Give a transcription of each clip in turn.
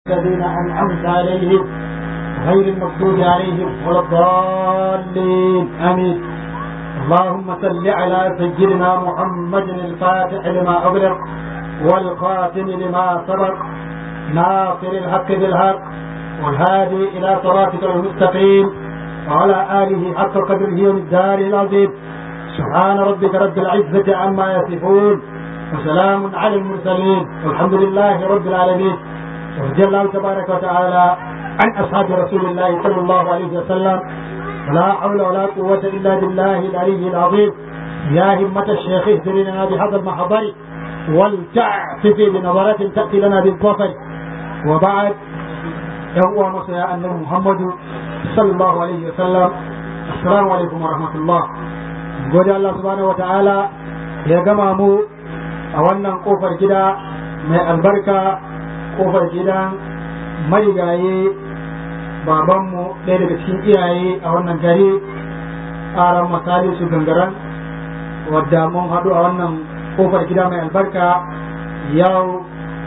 الذين أنعمت عليهم غير المغضوب عليهم ولا الضالين آمين اللهم صل على سيدنا محمد الفاتح لما أغلق والخاتم لما سبق ناصر الحق بالحق والهادي إلى صراطك المستقيم وعلى آله حق قدره ومقداره العظيم سبحان ربك رب العزة عما يصفون وسلام على المرسلين والحمد لله رب العالمين ورضي الله تبارك وتعالى عن أصحاب رسول الله صلى الله عليه وسلم ولا حول ولا قوة إلا بالله العلي العظيم يا همة الشيخ اهدر لنا بهذا المحضر ولتعطفي بنظرة تأتي لنا بالظفر وبعد يهو مصيا أن محمد صلى الله عليه وسلم السلام عليكم ورحمة الله gode Allah subhanahu wata'ala ya gama mu a wannan kofar gida mai albarka kofar gidan marigaye babanmu ɗaya daga cikin iyaye a wannan gari ƙaran misali su gangaren wadda mun haɗu a wannan kofar gida mai albarka yau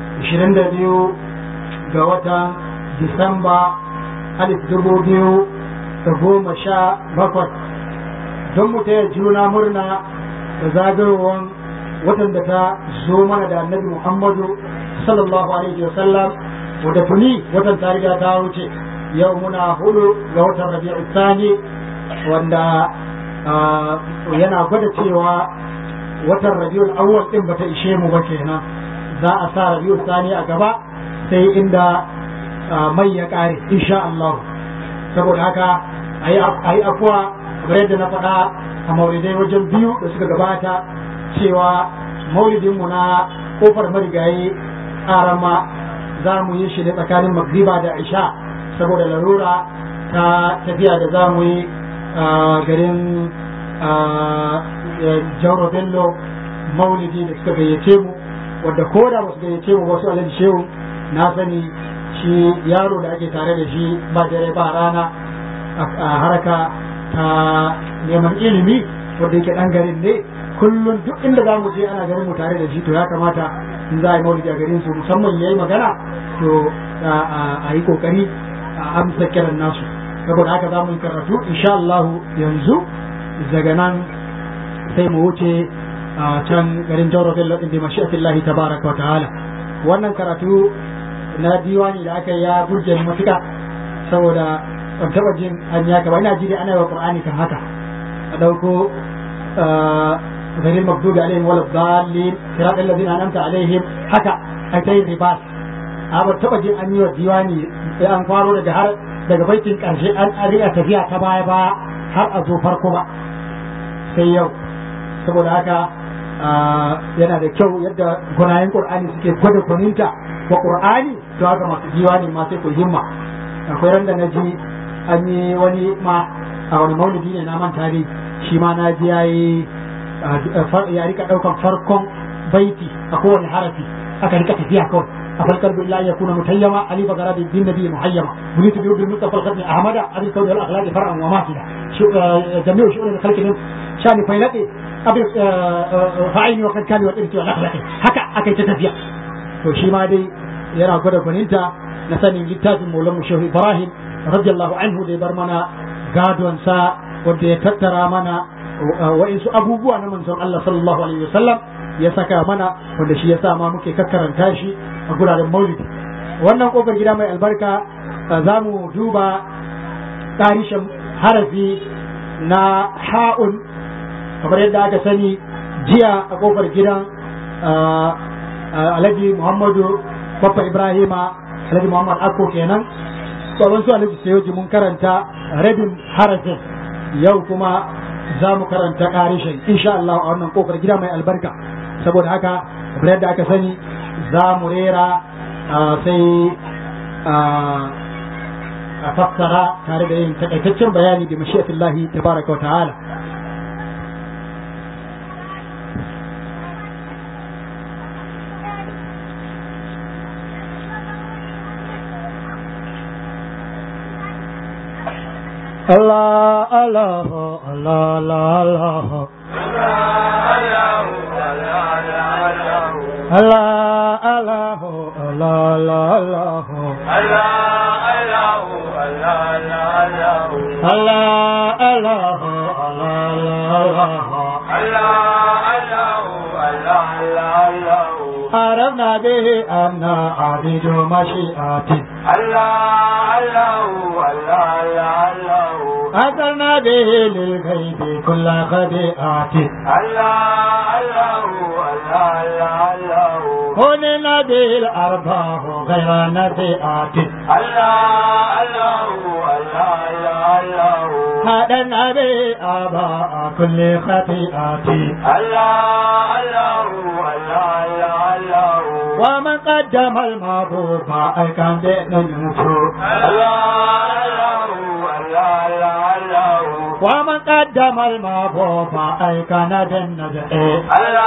22 ga watan disamba alif dubu biyu da goma sha bakwai don mu taya juna murna da zagayowar watan da ta zo mana da annabi Muhammadu sallallahu alaihi wasallam wadda tuni watan ta riga ta wuce yau muna hudu ga watan rabi'u sani wanda yana gwada cewa watan rabi'ul awwal din bata ishe mu ba kenan za a sa rabi'u sani a gaba sai inda mai ya kare insha Allah saboda haka ayi afuwa kamar yadda na faɗa a maulidai wajen biyu da suka gabata cewa maulidinmu na kofar marigayi arama za mu yi shi ne tsakanin magriba da isha saboda larura ta tafiya da za mu yi a garin jauro bello maulidi da suka gayyace mu wadda ko da ba su gayyace mu wasu alhaji shehu na sani shi yaro da ake tare da shi ba dare ba rana a haraka ta neman ilimi wanda yake dan garin ne kullum duk inda za mu je ana garin mu tare da shi to ya kamata in za a yi maulidi a garin su musamman ya yi magana to a yi kokari a amsa kiran nasu saboda haka za mu yi karatu insha Allah yanzu daga nan sai mu wuce a can garin Jauro Bello din bi mashi'atillahi tabaraka wa ta'ala wannan karatu na diwani da aka yi ya burge ni matuka saboda ban taba jin an yaka ba ina ji dai ana yi wa qur'ani kan haka a dauko غير المغضوب عليهم ولا الضالين صراط الذين انعمت عليهم haka ai ta yin ribas a ba taba jin an yi wa diwani sai an faro daga har daga baitin karshe an ariya tafiya ta baya ba har a zo farko ba sai yau saboda haka yana da kyau yadda gunayen qur'ani suke gwada gwaninta wa qur'ani to haka masu diwani ma sai ku himma akwai ran da na ji an yi wani ma a wani maulidi ne na manta dai shi ma na ji yayi ya rika daukan farkon baiti a kowane harafi aka rika tafiya kawai a farkar billahi ya kuna mutayyama ali bagara bin bin nabi muhayyama bulitu bi bil mustafa al-khadmi ahmada abi kawni al-akhlaq far'an wa masila jami'u shu'un al-khalq min shani failati abi fa'ini wa kad kani wa irti wal akhlaq haka aka ta tafiya to shi ma dai yana gwada gwaninta na sanin littafin maulan shehu ibrahim radiyallahu anhu da ya bar mana gadonsa wanda ya tattara mana wa'insu abubuwa na manzon Allah sallallahu alaihi wasallam ya saka mana wanda shi ya sa ma muke kakkaranta shi a guraren maulidi wannan kofar gida mai albarka za mu duba tarishin harafi na ha'un kamar yadda aka sani jiya a kofar gidan alhaji muhammadu Baffa Ibrahima Alhaji Muhammad Akko kenan tsoron su Alhaji Sayoji mun karanta rabin harafin yau kuma za mu karanta ƙarishin insha Allah a wannan kofar gida mai albarka saboda haka kamar yadda aka sani za mu rera sai a fassara tare da yin takaitaccen bayani da mashi'atillahi tabaraka wa ta'ala Allah Allah Allah Allah Allah Allah Allah الله الله الله الله الله الله عرفنا به أن عبيد مشيئته أثرنا به للغيب كل خبيئته كلنا به الأرباح غير نسيئته هدنا به آباء كل خطيئته ومن قدم المعروف أيكم بإنسو ومن قدم المعروف أيكم بالنجاة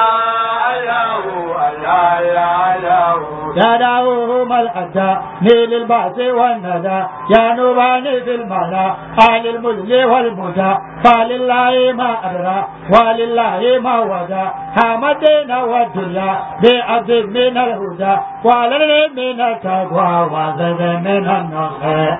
يا داوهم الأدى نيل البعث والندى يا نوباني في الملا آل المذل والمدى فلله ما أدرى ولله ما ودى حمدنا والدنيا بعبد من الهدى ولل من التقوى وزد من النصر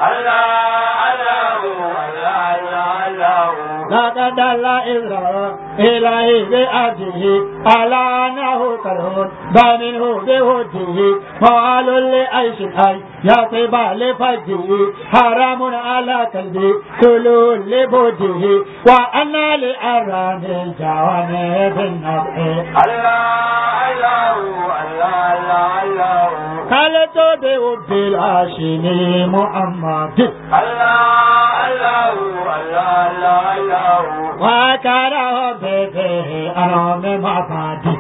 لقد الله إذرا إلهي بأبده على أنه كرهون بمنه بهده فعال لأيش الحي يا طيبا لفجه حرام على قلبي كل لبده وأنا لأرام الجوانب النبع قالت بوب الهاشمي محمد وكان به أرام معبدي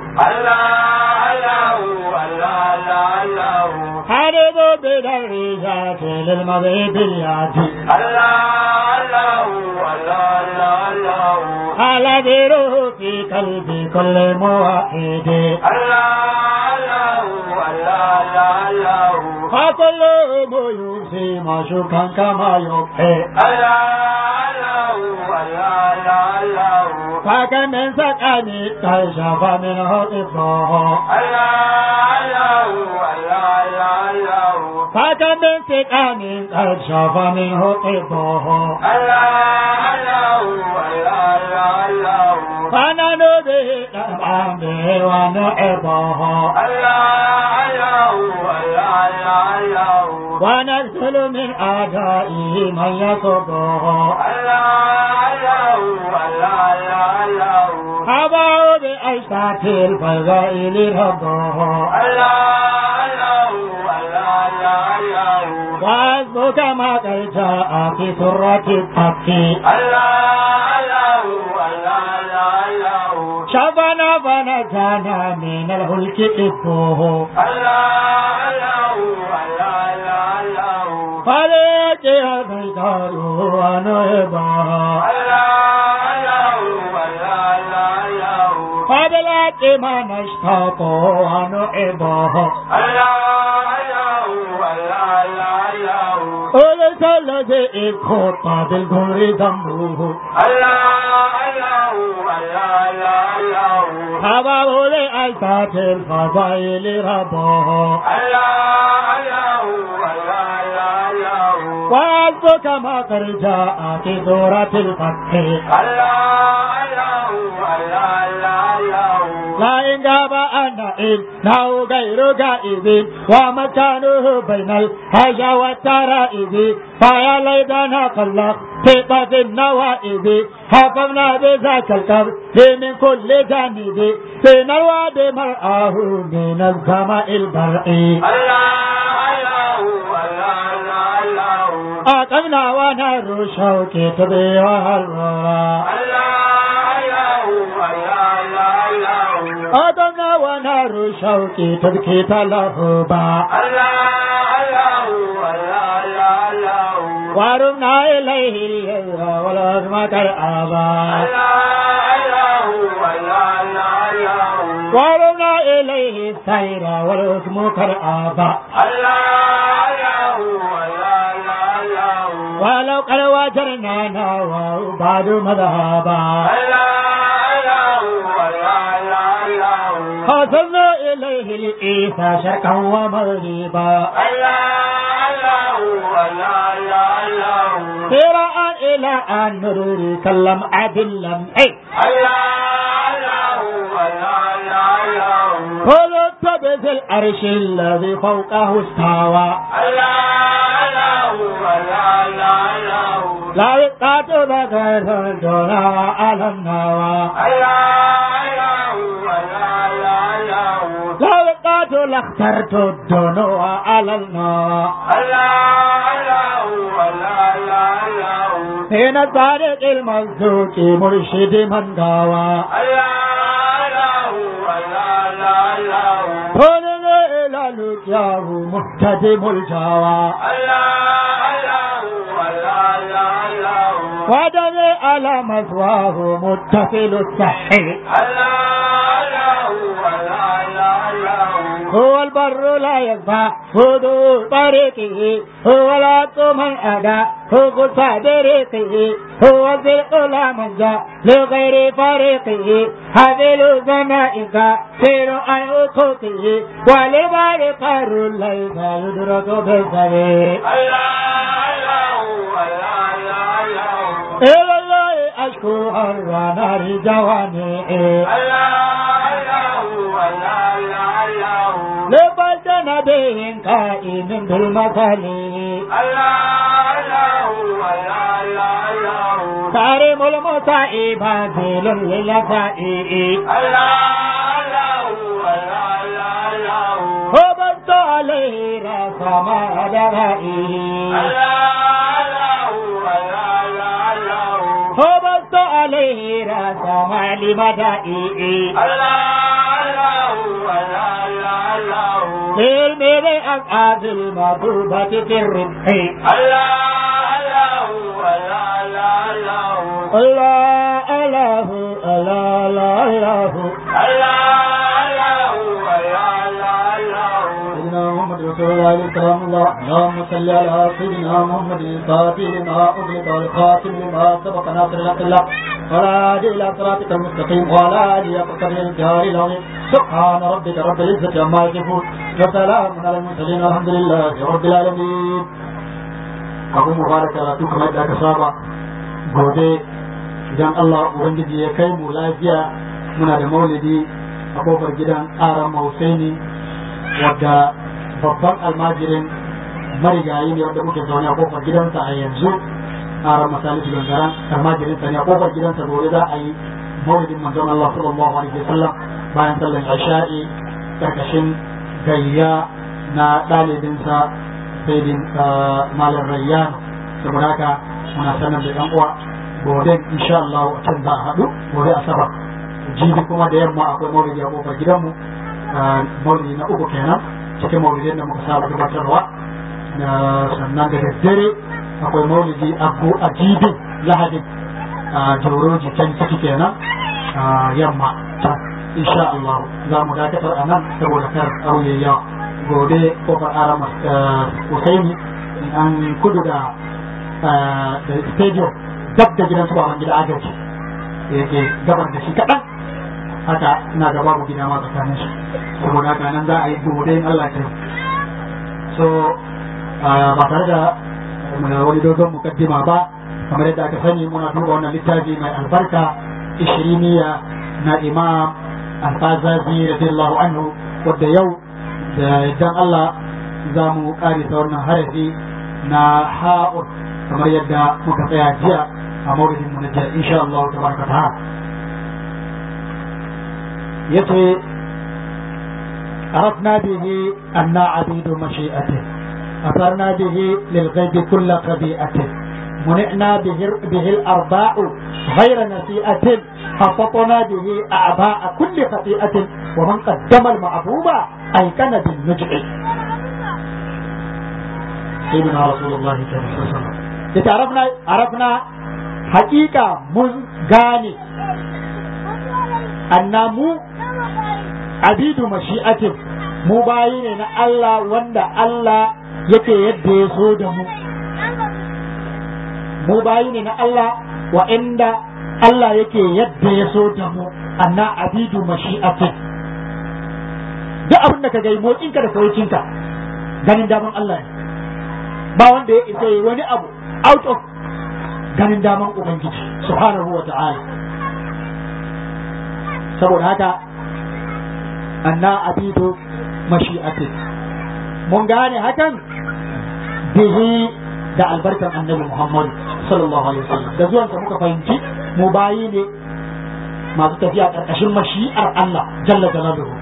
حرب بالرجات للمغيب الياتي على ذره في قلبي كل موحد فكل يوصي معشوقا كما يبحي فكم من سكني كشف منه إباه فكم من سكن كشف منه إباه فنحن به نفعا به ونعبه ونقتل من أعدائه من يصبه أباه بأشتات الفضائل ربه وحسبك ما قد جاء في سرة التقي شفنا فنجانا من الهلك إبوه فليك البيدار ونهبها فبلاك ما نشتاق ونعبه وليس الذي إذ خط بالجمر ذنبه حباب لأيسات الفضائل ربه وحسبك ما قد جاء في سورة الفتح لا إن غاب أن إنه غير غائب ومكانه بين الحاجة والترائب فيا ليتنا خلق ثقة في النوائب حفظنا بذاك القبر من كل جانب بين الواد مرآه من السماء البرئي أقمنا ونار شوك تبيها الرورا أقمنا ونار شوك تبكي تلهبا ورمنا إليه اليذر والعظم كالآبا ورمنا إليه السير والعظم كالآبا ولو قد وجرنا نوى بعد مذهبا حسنا إلى عليه الإيفا شرقا ومغربا سراء إلى أن نروري كلم عدلم أي قلت بذي الأرش الذي فوقه استوى لا يقات بغير الدنا على النوى لا يقات لاخترت الدنو على النوى حين الطارق المزوج مرشد من غوى هنا إلى لجاه مهتدم الجوى ودم على مثواه متصل الصحي هو البر لا يخفى هدوء طريقه هو العط من أدى هو قصى بريقه هو الزرق لا منجى لغير فريقه هذه زنائك سير عن أخوته ولبار قار ليس يدرك بالسبيل إلى الله أشكو أرواح نار جواني لبلد نبي قائم بالمثل كريم المصائب هازل للفائي هبط عليه راس ما درائه هبط عليه راس ما لمدائه في الميل أقعد المطلوبة في الربح الله الله الله الله سيدنا محمد رسول الله الكرام الله اللهم صل على سيدنا محمد الفاتح لما أغلق والخاتم لما سبق ناصر الحق الله ولا هادي إلى صراطك المستقيم ولا هادي قدر الجار العظيم سبحان ربك رب العزة عما يصفون وسلام على المرسلين والحمد لله رب العالمين abu mubarak karatu kamar da aka saba gobe idan Allah ubangiji ya kai mu lafiya muna da maulidi a kofar gidan aran Hausaini wadda babban almajirin marigayi ne wanda muke zaune a kofar gidansa a yanzu aran masalisu gangaran almajirin sa ne a kofar gidansa gobe za a yi maulidin manzon Allah sallallahu alaihi wasallam bayan sallar isha'i karkashin gayya na ɗalibinsa saidin malam rayyan saboda haka muna sanar da yan uwa gobe insha Allah a can za a haɗu gobe asabar jibi kuma da yamma akwai maulidi a kofar gidanmu maulidi na uku kenan cikin maulidin da muka saba gabatarwa sannan da daddare akwai maulidi a jibi lahadin jauroji can ciki kenan yamma insha Allah za mu dakatar a nan saboda kar auye yawa gobe kofar arama Husaini an kudu da da stadium dab da gidan su baban gida agaji yake gabar da shi kaɗan haka ina da babu gida ma tsakanin shi saboda haka nan za a yi gobe in Allah ta so ba tare da wani dogon mukaddima ba kamar yadda aka sani muna duba wannan littafi mai albarka ishiriniya na imam alfazazi radiyallahu anhu wadda yau da idan Allah za mu karisa wannan harafi na ha'ur kamar yadda muka tsaya jiya a maulidin mu na jiya insha Allah tabaraka ta'ala yace عرفنا به أن عبيد مشيئته أثرنا به للغيب كل خبيئة منعنا به, به الأرباع غير نسيئة خططنا به أعباء كل خطيئة ومن قدم المعبوب أيقن بالنجع سيدنا رسول الله صلى الله عليه وسلم عرفنا عرفنا حقيقة مزغاني أن مو عبيد مشيئة mu bayi ne na Allah wanda Allah yake yadda ya so da mu mu bayi ne na Allah wa inda Allah yake yadda ya so da mu anna abidu mashi'atin duk abin da ka gai motsinka da saukinka ganin daman Allah ne ba wanda ya isa yi wani abu out of ganin daman ubangiji subhanahu wa ta'ala saboda haka anna abidu mashi'atin mun gane hakan bihi da albarkan annabi Muhammad sallallahu alaihi wasallam da zuwan sa muka fahimci mu bayi ne masu tafiya karkashin mashi'ar Allah jalla jalaluhu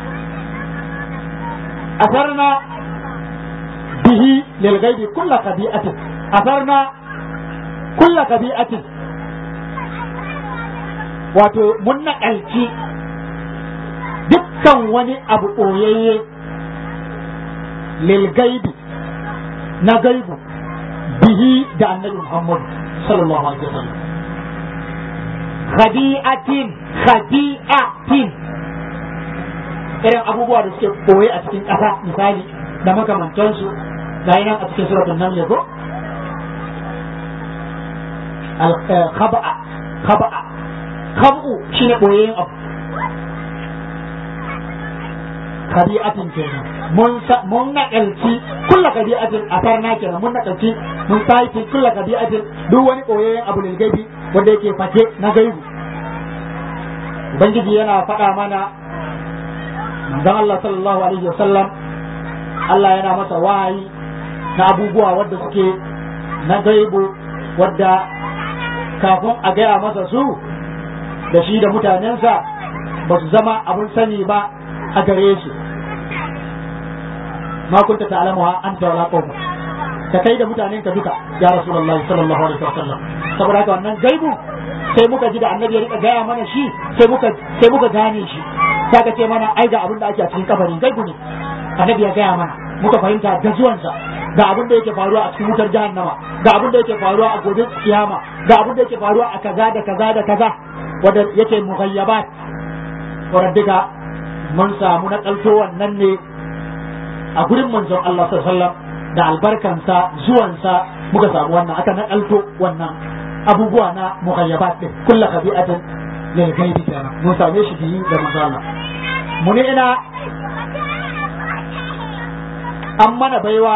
asarna bihi lil ghaibi kull qabi'atin asarna kull qabi'atin wato mun naƙalci dukkan wani abu ɓoyayye lil gaibi na gaibu bihi da annabi Muhammad sallallahu alaihi wasallam khadi'atin khadi'atin irin abubuwa da suke koye a cikin ƙasa misali da makamantansu ga nan a cikin suratul naml ko al khaba'a khaba'a khabu shine koyayyen abu kabi'atin kenan mun mun nakalci kullu kabi'atin asarna kenan mun nakalci mun sai kullu kabi'atin duk wani koyayyen abu ne gaibi wanda yake fake na gaibu ubangiji yana faɗa mana manzon Allah sallallahu alaihi wasallam Allah yana masa wahayi na abubuwa wadda suke na gaibu wadda kafin a gaya masa su da shi da mutanensa ba su zama abun sani ba a gare su ma kunta ta'lamuha anta wala qawm ka kai da mutanen ka duka ya rasulullahi sallallahu alaihi wasallam saboda haka wannan gaibu sai muka ji da annabi ya rika gaya mana shi sai muka sai muka gane shi sai ka ce mana ai ga abin da ake a cikin kabari gaibu ne annabi ya gaya mana muka fahimta da zuwansa ga abin da yake faruwa a cikin wutar jahannama ga abin da yake faruwa a gobe kiyama ga abin da yake faruwa a kaza da kaza da kaza wanda yake mughayyabat wanda duka mun samu na kalto wannan ne a gurin manzon Allah sallallahu alaihi wasallam da albarkansa zuwansa muka samu wannan aka na kalto wannan abubuwa na mughayyabat din kullu khabi'atin lil ghaibi kenan mun same shi biyu da manzon Allah mu ne ina an mana baiwa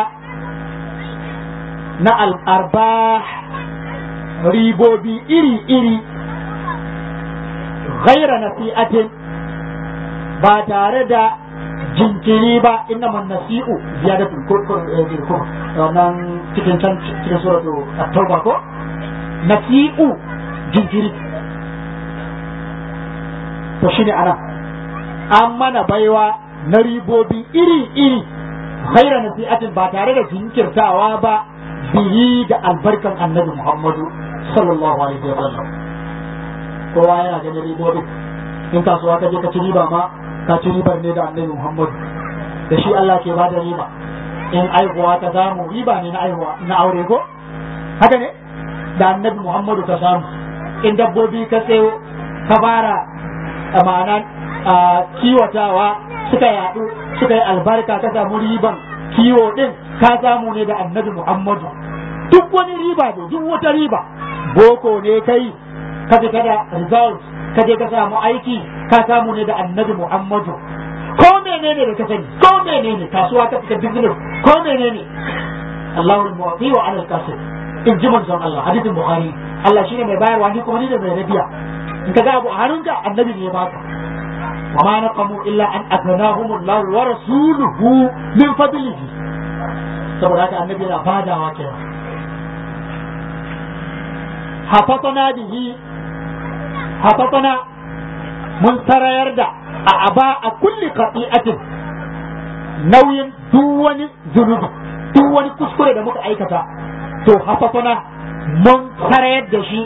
na al'arba ribobi iri-iri ghaira nasi'atin ba tare da jinkiri ba inna man nasi'u ziyadatul kurkur wannan cikin can cikin suratu at-tauba ko nasi'u jinkiri to shine ana an mana baiwa na ribobi iri-iri ghaira nasi'atin ba tare da jinkirtawa ba bihi da albarkan annabi Muhammadu sallallahu alaihi wa sallam kowa yana ganin ribobin in kasuwa ka je ka ci riba ma ka ci ribar ne da annabi Muhammadu da shi Allah ke bada riba in aihuwa ka samu riba ne na aihuwa na aure ko haka ne da annabi Muhammadu ka samu in dabbobi ka sayo ka fara ma'ana kiwatawa suka yaɗu suka yi albarka ka samu riban kiwo din ka samu ne da annabi Muhammadu duk wani riba ne duk wata riba boko ne kai ka fita da result ka je ka samu aiki ka samu ne da annabi Muhammadu ko menene da ka sani ko menene kasuwa ka fita business ko menene Allahu al-mu'ti wa ala al-kasib in ji manzon Allah hadisin Bukhari Allah shine mai bayarwa ni kuma ni da mai rabiya in ka ga abu a hannunka annabi ne ya baka وما نقموا إلا أن أغناهم الله ورسوله من فضله saboda haka annabi yana fadawa kenan hafatana bihi hafatana mun sarayar da a aba a kulli qati'atin nauyin duk wani zunubi duk wani kuskure da muka aikata to hafatana mun sarayar da shi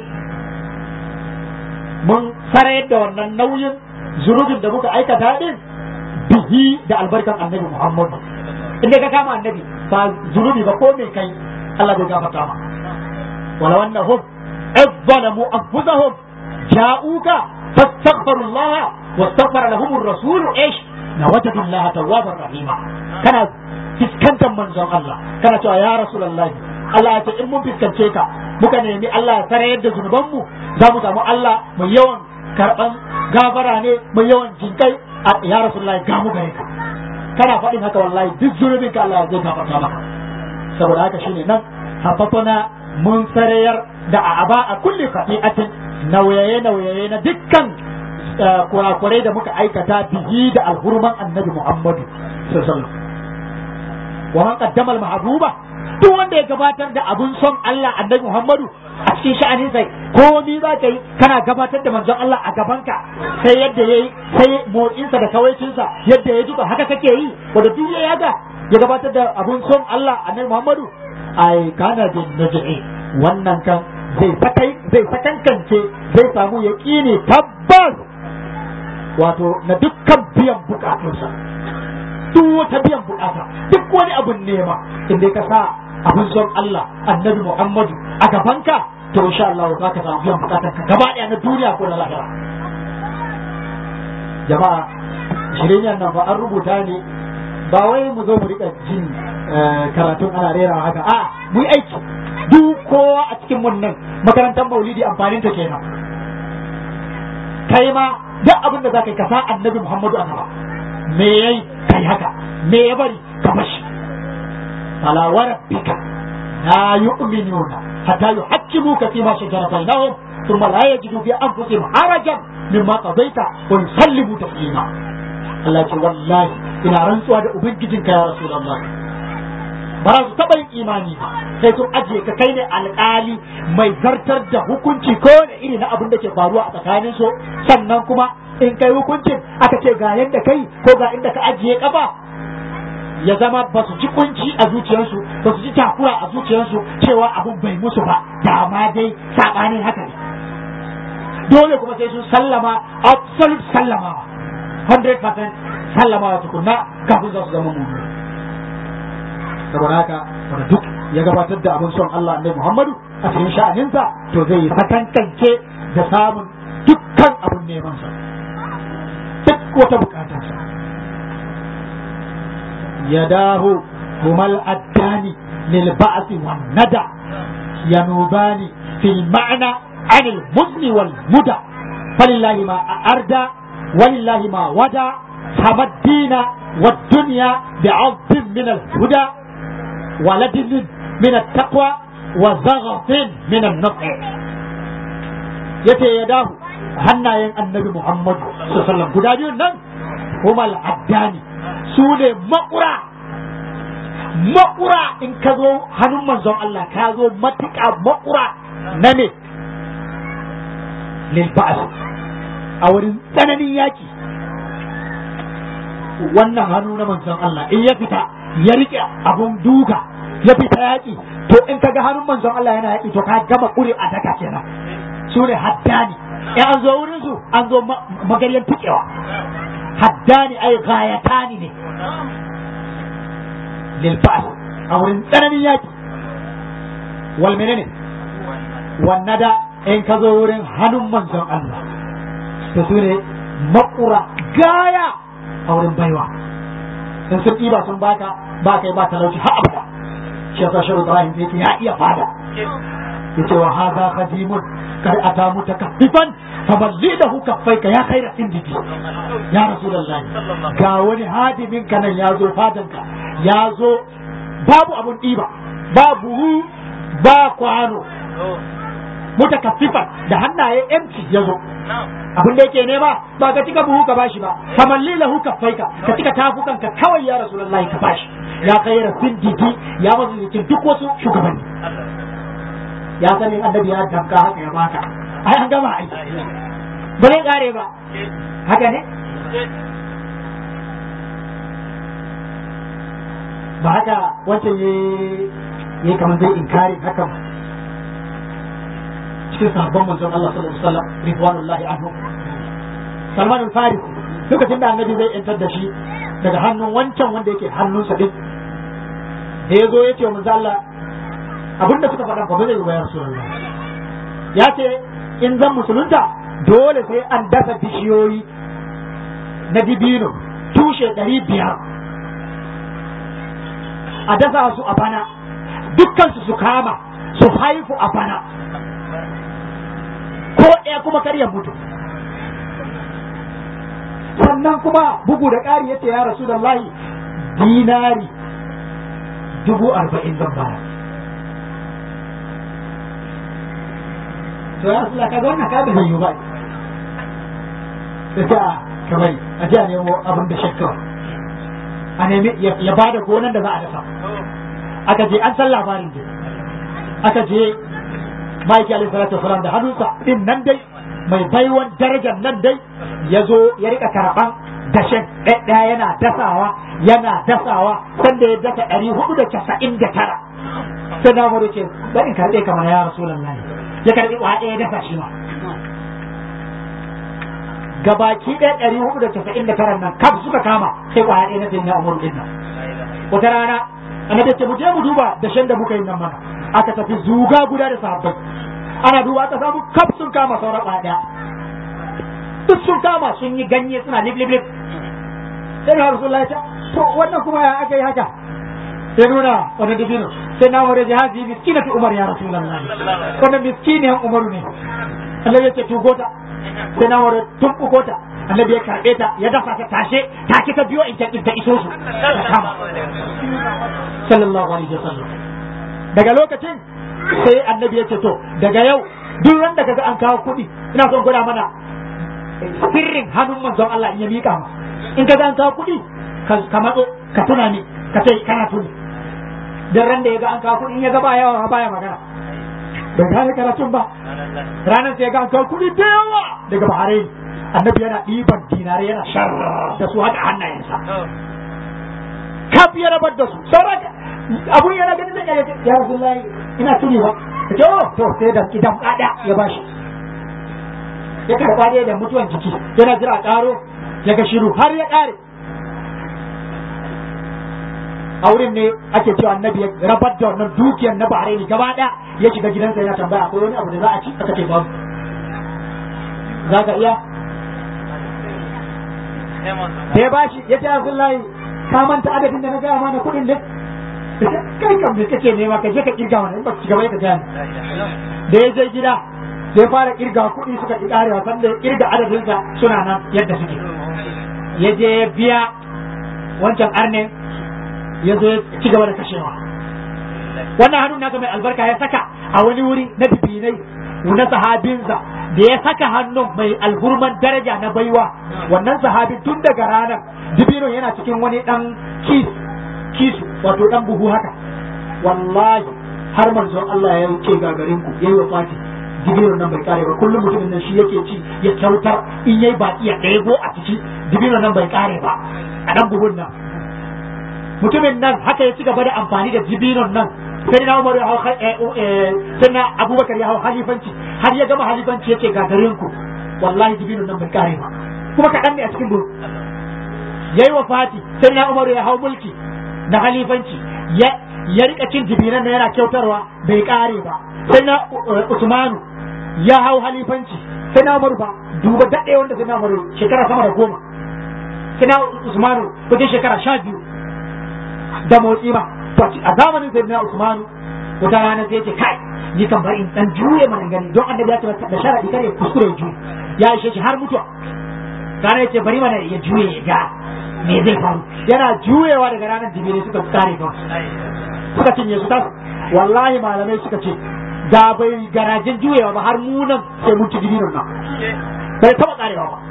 mun sarayar da wannan nauyin zunubin da muka aikata din bihi da albarkan annabi Muhammad inda ka kama annabi ba zunubi ba ko mai kai Allah bai gafarta ma wala annahum izzalamu anfusahum ja'uka fastaghfiru Allah wastaghfara lahum ar-rasul ish lawajadu Allah tawwabar rahima kana fiskantar manzon Allah kana cewa ya rasulullahi Allah ya ce in mun fiskance ka muka nemi Allah ya sarayar da zunubanmu za mu samu Allah mai yawan karban gafara ne mai yawan jinkai a ya rasulullahi ga mu gare ka kana faɗin haka wallahi duk zunubin ka Allah zai gafarta maka saboda haka shine nan haffafana mun sarayar da aba a kulli khati'atin nauyaye nauyaye na dukkan kurakurai da muka aikata bihi da alhurman annabi Muhammadu sallallahu alaihi wasallam wa man qaddama al-mahbuba duk wanda ya gabatar da abun son Allah annabi Muhammadu a cikin sha'anin sai komi za ka yi kana gabatar da manzon Allah a gabanka sai yadda ya yi sai motsinsa da kawaicinsa yadda ya duka haka kake yi wanda duk ya yaga ya gabatar da abun son Allah annabi Muhammadu ai kana bin naj'i wannan kan zai sakai zai sakankance zai samu yaqini tabbas wato na dukkan biyan bukatunsa duk wata biyan bukata duk wani abun nema inda ka sa abin son Allah annabi Muhammadu a gabanka to insha Allah za ka samu biyan bukatar ka gaba ɗaya na duniya ko na lahira jama'a shirin nan ba an rubuta ne ba wai mu zo mu rika jin karatun ana rera haka a mu yi aiki duk kowa a cikin mun nan makarantar maulidi amfanin ta kenan kai ma duk abin da za ka yi ka sa annabi Muhammadu a gaba me yayi kai haka me ya bari ka bashi فلا وربك لا يؤمنون حتى يحكموك فيما شجر بينهم ثم لا يجدوا في انفسهم حرجا مما قضيت ويسلموا تسليما الله يقول والله ina rantsuwa da ubangijinka ya rasulullah ba za su taɓa yin imani ba sai sun ajiye ka kai ne alƙali mai zartar da hukunci ko da iri na abin da ke faruwa a tsakanin su sannan kuma in kai hukuncin aka ce ga yadda kai ko ga inda ka ajiye kafa ya zama ba su ji kunci a zuciyarsu ba su ji takura a zuciyarsu cewa abun bai musu ba da ma dai sabanin haka ne dole kuma sai sun sallama absolute sallamawa 100% sallamawa tukunna kafin za su zama mu saboda haka wanda duk ya gabatar da abin son Allah annabi Muhammadu a cikin sha'aninsa to zai yi sakankance da samun dukkan abin neman sa duk wata bukatarsa يداه هما الأدان للبعث والندى ينوبان في المعنى عن المزن والمدى فلله ما أردى ولله ما ودى حمى الدين والدنيا بعض من الهدى ولد من التقوى وزغف من النطع يتي يداه hannayen annabi Muhammad sallallahu alaihi wasallam guda biyun nan kuma al'addani su ne makura makura in ka zo hannun manzon Allah ka zo matuƙa makura na ne lilba'as a wurin tsananin yaki wannan hannu na manzon Allah in ya fita ya rike abun duka ya fita yaki to in ka ga hannun manzon Allah yana yaki to ka gama ƙuri a daka kenan su ne haddani in an zo wurin su an zo magaryan tukewa haddani ai gayatani ne lilba'as a wurin tsananin yaki wal menene wannada in ka zo wurin hannun manzon Allah to su ne makura gaya a wurin baiwa in sun ɗiba sun baka ba kai ba talauci har abada shi yasa shehu Ibrahim yake ya iya fada yace wa hadha khadimun kar ata mutakaffifan faballidahu kaffaika ya khaira indiki ya rasulullah ga wani hadimin ka nan ya zo fadanka ya zo babu abun ɗiba babu ba kwano mutakaffifan da hannaye empty ya zo abin da yake nema ba ka cika buhu ka bashi ba famalli lahu kaffaika ka cika tafukan ka kawai ya rasulullah ka bashi ya khaira indiki ya mazulikin duk wasu shugabanni ya sani annabi ya damka haka ya baka ai an gama ai ba zai kare ba haka ne ba haka wancan ya yi kamar zai inkari haka ba cikin sahabban manzon Allah sallallahu alaihi wasallam ridwanullahi anhu Salman al-Faris lokacin da annabi zai yantar da shi daga hannun wancan wanda yake hannunsa din da ya zo ya ce wa manzo Allah abinda suka faɗa ba zai bayar su ya ce in zan musulunta dole sai an dasa bishiyoyi na dibino tushe ɗari biyar a dasa su a bana dukkansu su kama su haifu a bana ko ɗaya kuma kar ya mutu sannan kuma bugu da ƙari yace ya rasu da dinari dubu arba'in zan bara to ya rasu ka ga wannan ka da zai yi ba sai a kamar a ji a nemo abin da shakka a nemi ya ba da gonan da za a dafa aka je an san labarin da aka je ma'aiki alaihi salatu wasalam da hannunsa din nan dai mai baiwan darajar nan dai ya zo ya rika karɓan dashen ɗaya yana dasawa yana dasawa sanda ya dasa ɗari hudu da casa'in da tara sai na mu ce bari karɓe kamar ya rasulun lahi ya karɓi wa ɗaya dasa shi ma gabaki ɗaya ɗari hudu da casa'in da tara nan kaf suka kama sai kwaya ɗaya na sayyidina umar din nan wata rana annabi ce mu je mu duba dashen da muka yi nan mana aka tafi zuga guda da sahabbai ana duba aka samu kaf sun kama sauran kwaya ɗaya duk sun kama sun yi ganye suna lip lip lip sai na rasulullahi ya ce to wannan kuma ya aka yi haka sai nuna wani dubino sai na wani jihazi miskina fi umar ya rasulullahi wannan miskiniyan umaru ne Allah ya ce tugota sai na wani tumɓuko ta annabi ya karɓe ta ya dafa ta tashe take ta biyo in ta iso su ta kama sallallahu alaihi wasallam daga lokacin sai annabi ya ce to daga yau duk ran da kaga an kawo kuɗi ina son gwada mana sirrin hannun manzon Allah in ya mika ma in kaga an kawo kuɗi ka matso ka tuna ni ka ce kana tuni dan ran da ya ga an kawo kuɗi in ya ga ba yawa baya magana bai gane karatun ba ranar sai ga kawo kuɗi da yawa daga Bahrain annabi yana ɗiban dinare yana shar da su haka hannayensa kaf ya rabar da su sauran abun yana ganin da ya ya Rasulullahi ina tuni ba ce oh to sai da kidan kada ya bashi ya karba dai da mutuwan jiki yana jira karo ya ga shiru har ya kare a wurin ne ake cewa annabi ya rabar da wannan dukiyar na Bahrain gaba ɗaya ya shiga gidansa yana tambaya akwai wani abu da za a ci aka ce babu za ka iya da ya bashi ya ce Abdullahi ka manta adadin da na gaya mana kuɗin ne kai kam me kake nema ka je ka kirga mana in ba ci gaba ka gaya da ya je gida da ya fara kirga kuɗi suka ki karewa sanda ya kirga adadinsa suna nan yadda suke ya je ya biya wancan arne ya zo ya ci gaba da kashewa wannan hannun nasa mai albarka ya saka a wani wuri na bibinai na sahabinsa da ya saka hannun mai alhurman daraja na baiwa wannan sahabin tun daga ranar dibinon yana cikin wani dan kis kisu wato dan buhu haka wallahi har manzon Allah ya ce gagarin ku yayi wafati dibinon nan bai kare ba kullum mutumin nan shi yake ci ya kyautar in yayi baki ya ɗebo a ciki dibinon nan bai kare ba a dan buhun nan mutumin nan haka ya ci gaba da amfani da dibinon nan sai na Umar ya hau sai na Abubakar ya hau halifanci har ya gama halifanci yake gagarin ku wallahi dibinon nan bai kare ba kuma kaɗan ne a cikin buhu yayi wafati sai na Umar ya hau mulki na halifanci ya ya rika cin dibinan da yana kyautarwa bai kare ba sai na Usmanu ya hau halifanci sai na Umar ba duba daɗe wanda sai na Umar shekara sama da goma sai na Usmanu kuke shekara sha biyu da motsi ba a zamanin sai na Usmanu wata rana sai ce kai ni kan bari in dan juye mana gani don annabi ya ce da sharadi kare kuskure juye ya ishe shi har mutuwa kana ya ce bari mana ya juye ya ga me zai faru yana juyewa daga ranar dibire suka kare kawai suka cinye su tasu wallahi malamai suka ce da bai garajin juyewa ba har munan sai mun ci dibinon nan bai taba karewa ba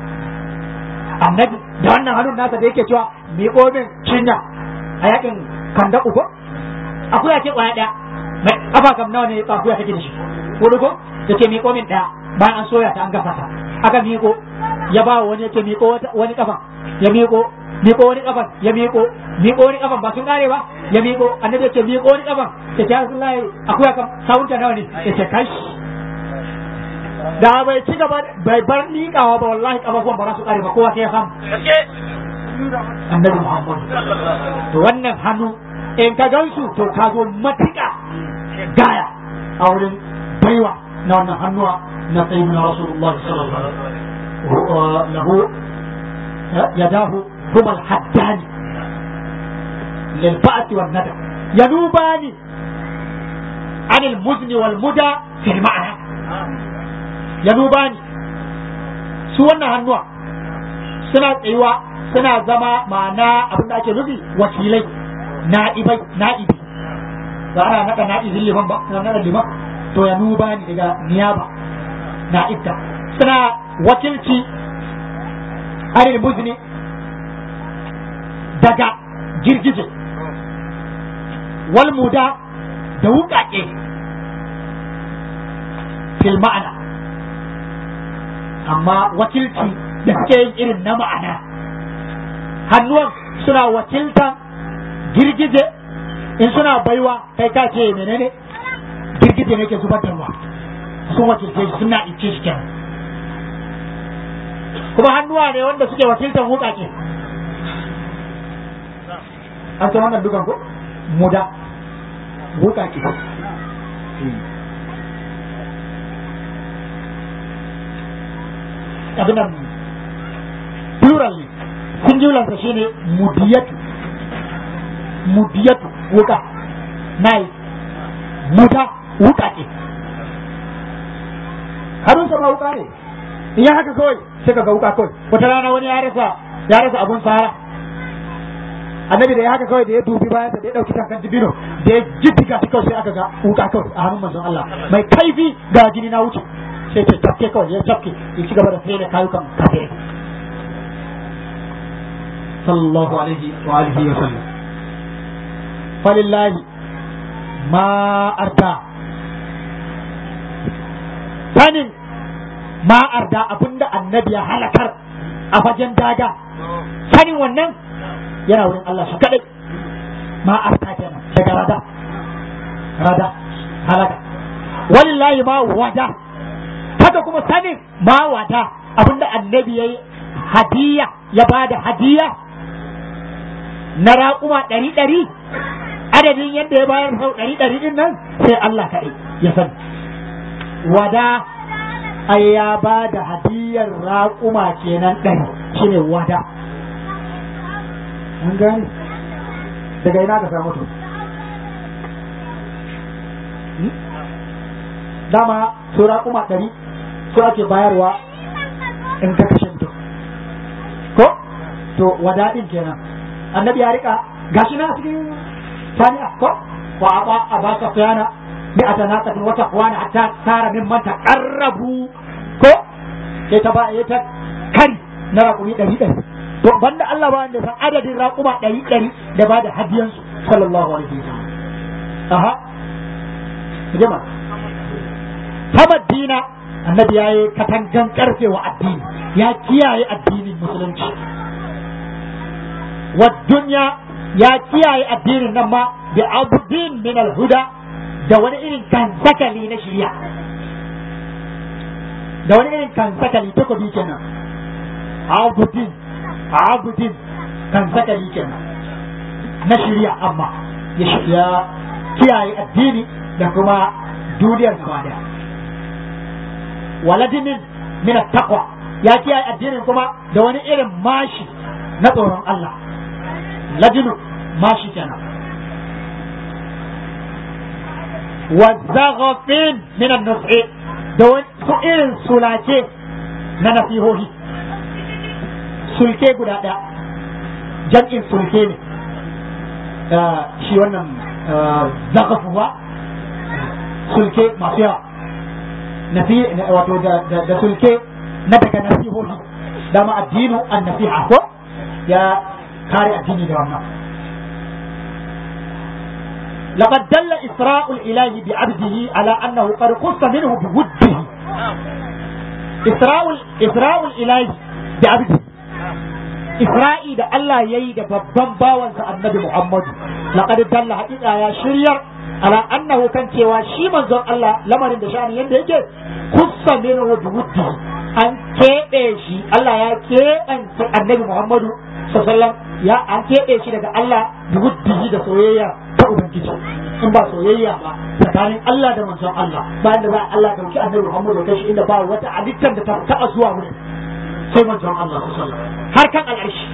annabi da wannan hannun nasa da yake cewa mi min cinya a yakin kanda uku akuya ce kwaya daya mai kafa kam nawa ne akuya take da shi wani ko yace mi min daya bayan an soya ta an gasa ta aka miƙo ya ba wani yace miƙo wani kafa ya miƙo miƙo wani kafan ya miƙo miƙo wani kafan ba sun kare ba ya miƙo annabi ya ce miƙo wani kafan ya ce Rasulullahi akwai kan sawunta nawa ne ya ce kai da bai ci gaba bai bar liƙawa ba wallahi kafafuwan ba za su kare ba kowa sai ya samu annabi Muhammad to wannan hannu in ka gansu to ka zo matuƙa gaya a wurin baiwa na wannan hannuwa na sayyidina Rasulullahi sallallahu alaihi wasallam lahu yadahu هما الحدان للفأة والندى ينوبان عن المزن والمدى في المعنى ينوبان سوانا هنوع suna tsayuwa suna zama ma'ana abin da ake nufi wakilai na'ibai na'ibi ba ana naɗa na'ibin liman ba na naɗa liman to ya nuba ni daga niyaba na'ibta suna wakilci anil muzni daga girgije wal muda da wuƙaƙe fil ma'ana amma wakilci da suke yin irin na ma'ana hannuwan suna wakiltan girgije in suna baiwa kai ka ce menene girgije ne ke zubar da ruwa sun wakilce shi suna ice shi kenan kuma hannuwa ne wanda suke wakiltan wuƙaƙe an san wannan dukan ko muda wuƙaƙe abin nan plural ne singular sa shine mudiyatu mudiyatu wuka nai muda wuka ce harun sa ma wuka ne in ya haka kawai sai ka ga wuka kawai wata rana wani ya rasa ya rasa abun sara annabi da ya haka kawai da ya dubi bayan da ya dauki kankan dibino da ya jiddiga ta kawai sai aka ga wuka kawai a hannun manzon Allah mai kaifi ga jini na wuce sai ce tafke kawai ya tafke ya ci gaba da sai da kayukan kafirai sallallahu alaihi wa alihi wa sallam falillahi ma arda sanin ma arda abinda annabi ya halakar a fagen daga sanin wannan yana wurin Allah shi kadai ma arda kenan daga rada rada halaka walillahi ma wada haka kuma sanin ma wada abinda annabi ya yi hadiya ya ba da hadiya na raƙuma ɗari ɗari adadin yadda ya bayar sau ɗari ɗari ɗin nan sai Allah kaɗai ya sani wada ai ya ba da hadiyar raƙuma kenan ɗari shine wada an gane daga ina ka samu to dama su raƙuma ɗari su ake bayarwa in ka kashe mutum ko to wadaɗin kenan annabi ya rika gashi na cikin sani'a ko wa aba abaka fiyana bi atanaqatin wa taqwana hatta tara min man taqarrabu ko sai ta ba ya ta kari na raƙumi ɗari ɗari to banda Allah ba wanda san adadin raƙuma ɗari ɗari da ba da hadiyansu sallallahu alaihi wasallam aha jama'a dina annabi ya yi katangan karfe wa addini ya kiyaye addinin musulunci wa dunya ya kiyaye addinin nan ma bi abudin min alhuda da wani irin kansakali na shirya da wani irin kansakali takobi kenan abudin abudin kansakali kenan na shirya amma ya kiyaye addini da kuma duniyar gaba daya waladinin min taqwa ya kiyaye addinin kuma da wani irin mashi na tsoron Allah ladinu mashi kenan wa zaghafin min an-nus'i da wani su irin sulace na nasihohi sulke guda ɗaya jam'in sulke ne shi wannan zaghafuwa sulke masu yawa nafi wato da sulke na daga nasihohi dama addinu an nasiha ko ya kare addini da wannan لقد دل إسراء الإله بعبده على أنه قد قص منه بوده إسراء إسراء الإله بعبده إسرائي ده الله يي ده ببن باwan sa annabi Muhammad laqad dalla haqiqa ya shiryar ala annahu kan cewa shi manzon Allah lamarin da sha'ani yanda yake kussa minhu biwuddi an keɓe shi Allah ya keɓance annabi Muhammadu sallallahu ya an keɓe shi daga Allah biwuddihi da soyayya ta ubangiji in ba soyayya ba tsakanin Allah da manzon Allah bayan da za Allah dauki annabi Muhammadu kai shi inda ba wata halittar da ta taɓa zuwa wurin sai manzon Allah sallallahu har kan al'arshi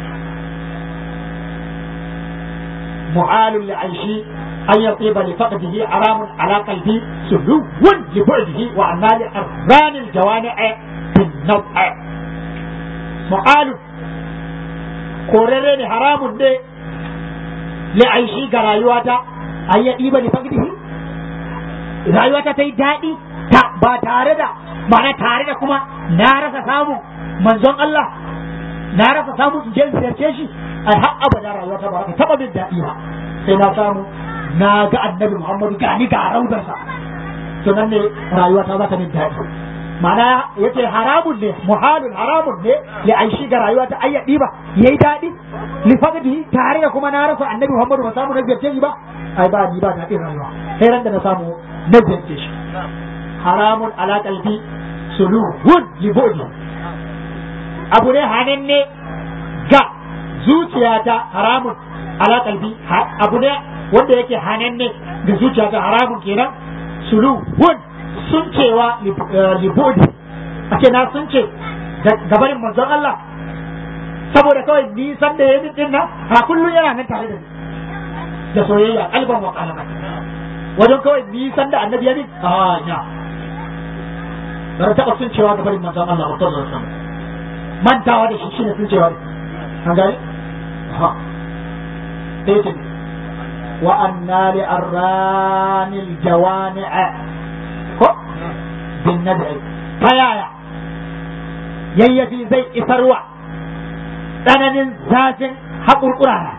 mu'alul li'aishi an yatiba li faqdihi haramun ala qalbi suluwun li bu'dihi wa anali arran al jawani' bin naw'a mu'alul korere ne haramun ne li aishi ga rayuwata ayya diba ni fagdihi rayuwata ta yi daɗi ta ba tare da ma'ana tare da kuma na rasa samu manzon Allah na rasa samu in je in ziyarce shi ai har abada rayuwata ba ta taba min daɗi ba sai na samu na ga annabi Muhammadu ga ni ga raudarsa to nan ne rayuwata za ta min daɗi ma'ana yace haramun ne muhalun haramun ne ya aishi ga rayuwa ta ayyadi ba yayi daɗi li faqdihi tare da kuma na rasa annabi Muhammadu ba samu na ziyarce shi ba ai ba ni ba daɗin rayuwa sai ran da na samu na ziyarce shi haramun ala qalbi suluhun li bu'di abu ne hananne ga zuciyata haramun ala qalbi abu ne wanda yake hananne ga zuciyata haramun kenan suluhun sun cewa libodi a ce na sun ce gabanin manzon Allah saboda kawai nisan da ya yi din nan a kullum yana nan tare da ni da soyayya kalban wa kalama wajen kawai nisan da annabi ya min a ina bar taɓa sun cewa gabanin manzon Allah wa sallallahu alaihi wasallam mantawa da shi shine sun cewa an gani ha sai ce wa anna li arranil jawani'a ko bin nad'i ta yaya yayyafi zai isarwa tsananin zafin haƙurƙura na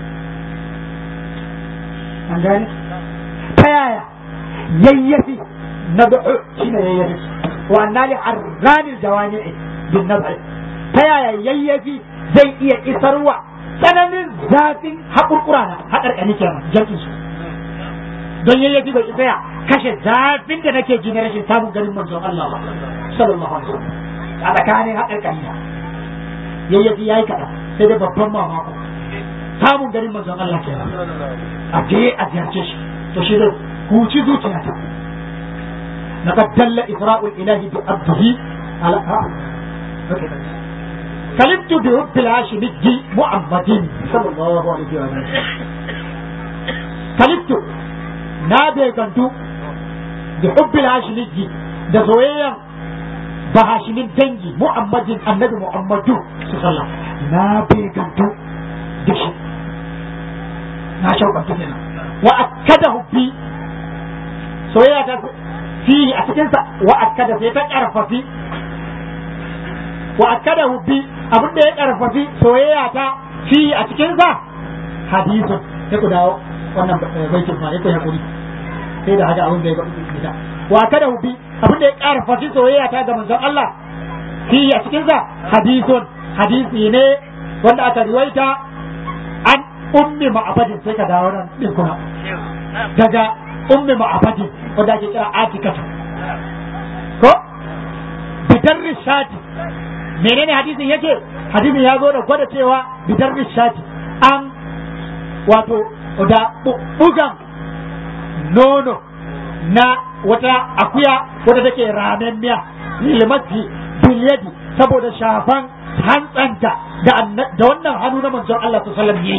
an gane ta yaya yayyafi nad'u shine yayyafi wa anna li arranil jawani'i bin nad'i ta yaya yayyafi zai iya isarwa tsananin zafin haƙurƙura na haƙarƙani kenan jam'in su don yayyafi bai isa ya kashe zafin da nake ji na rashin samun ganin manzon Allah ba sallallahu alaihi wasallam a tsakanin haƙarƙari na yayyafi yayi kaɗan sai dai babban mamako samun ganin manzon Allah ke a je a ziyarce shi to shi zai huci zuciyata لقد دل إسراء الإله بعبده على كلمت برب الهاشمي محمد صلى الله عليه وسلم كلمت na begantu da hubbil hashimiji da soyayyan ba hashimin dangi muhammadin annabi muhammadu su sallam na begantu da shi na shauƙantu kenan wa akkada hubbi soyayya ta fihi a cikinsa wa akkada sai ta ƙarfafi wa akkada hubbi abin da ya ƙarfafi soyayya ta fihi a cikinsa hadisun sai ku dawo wannan baitin fa yake hakuri sai da haka abin da ya fita wa kada bi abin da ya ƙara fasi soyayya ta ga manzon Allah fi a cikin sa hadithun hadisi ne wanda aka riwaita an ummi ma'abadin sai ka dawo nan din kuma daga ummi ma'abadin wanda ake kira atikatu ko bitar rishati menene hadisin yake hadisin ya zo da gwada cewa bitar rishati an wato da bugan nono na wata akuya wadda take ramemmiya lilmati bilyadi saboda shafan hantsanta da wannan hannu na manzon Allah su sallam yi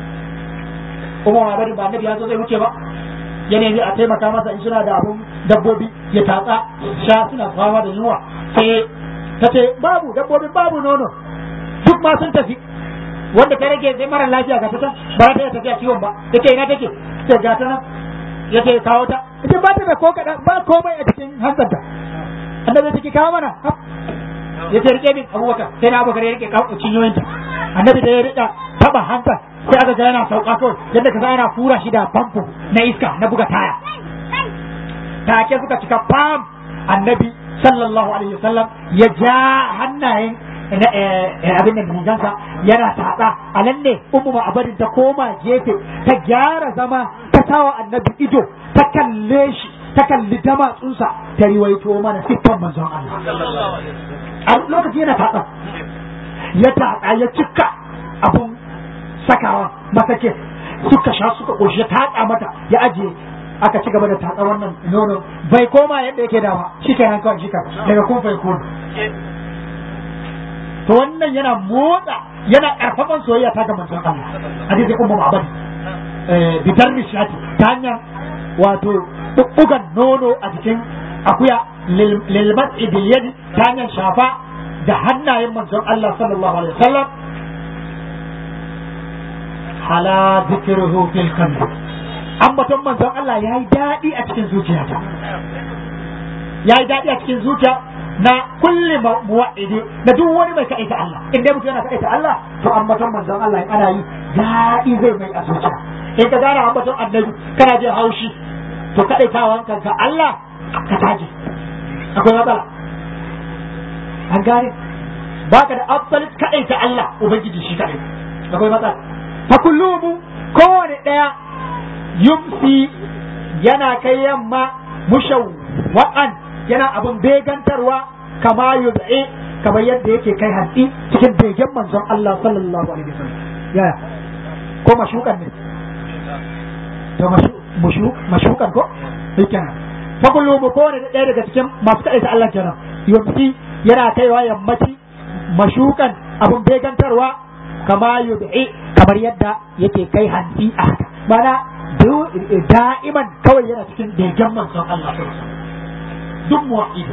kuma ma bari ba annabi ya zo zai wuce ba ya nemi a taimaka masa in suna da abun dabbobi ya tatsa sha suna fama da yunwa sai ta ce babu dabbobin babu nono duk ma sun tafi wanda ta rage sai mara lafiya ga ta ba ta tafiya ciwon ba take ina take sai ga ta nan yace kawo ta ita ba ta da ko kadan ba komai a cikin hanzarta annabi take kawo mana yace rike min abubakar sai na abubakar ya rike kawo cinyoyinta annabi da ya rika taba hanzar sai aka ga yana sauka kawai yadda ka yana fura shi da famfo na iska na buga taya take suka cika fam annabi sallallahu alaihi wasallam ya ja hannayen abin da rigansa yana tatsa a nan ne ummu ma'abadin ta koma gefe ta gyara zama ta tawa annabi ido ta kalle shi ta kalli damatsunsa ta riwaito mana siffan manzon Allah a lokaci yana tatsa ya tatsa ya cika abun sakawa masake suka sha suka koshi ya tatsa mata ya ajiye aka ci gaba da tatsa wannan nono bai koma yadda yake da ba shi kenan kawai shi daga kun fai kun to wannan yana motsa yana karfafan soyayya ta ga manzon Allah hadisi ummu ma'badi eh bitar nishati ta hanyar wato bubbugan nono a jikin akuya lil mas'i bil yadi ta hanyar shafa da hannayen manzon Allah sallallahu alaihi wasallam hala zikruhu fil qalbi ambaton manzon Allah yayi dadi a cikin zuciyata yayi dadi a cikin zuciya na kulli muwa'idi da duk wani mai kaita Allah in dai mutum yana kaita Allah to ambaton manzon Allah in ana yi dadi zai mai a zuciya in ka gane ambaton annabi kana jin haushi to kadaitawan kanka Allah ka taji akwai matsala an gane baka da afsalit kaɗaita Allah ubangiji shi kaɗai akwai matsala fa kullumu kowane ɗaya yumsi yana kai yamma mushawwa'an yana abin begantarwa kama yud'i kamar yadda yake kai hantsi cikin begen manzon Allah sallallahu alaihi wasallam ya ko mashukan ne to mashu mashukan ko kenan fa kullumu kowane ɗaya daga cikin masu kaɗaita Allah kenan yumsi yana kaiwa yammaci mashukan abun begantarwa kama yud'i kamar yadda yake kai hanti a haka mana da'iman kawai yana cikin begen manzon Allah duk muwa'idu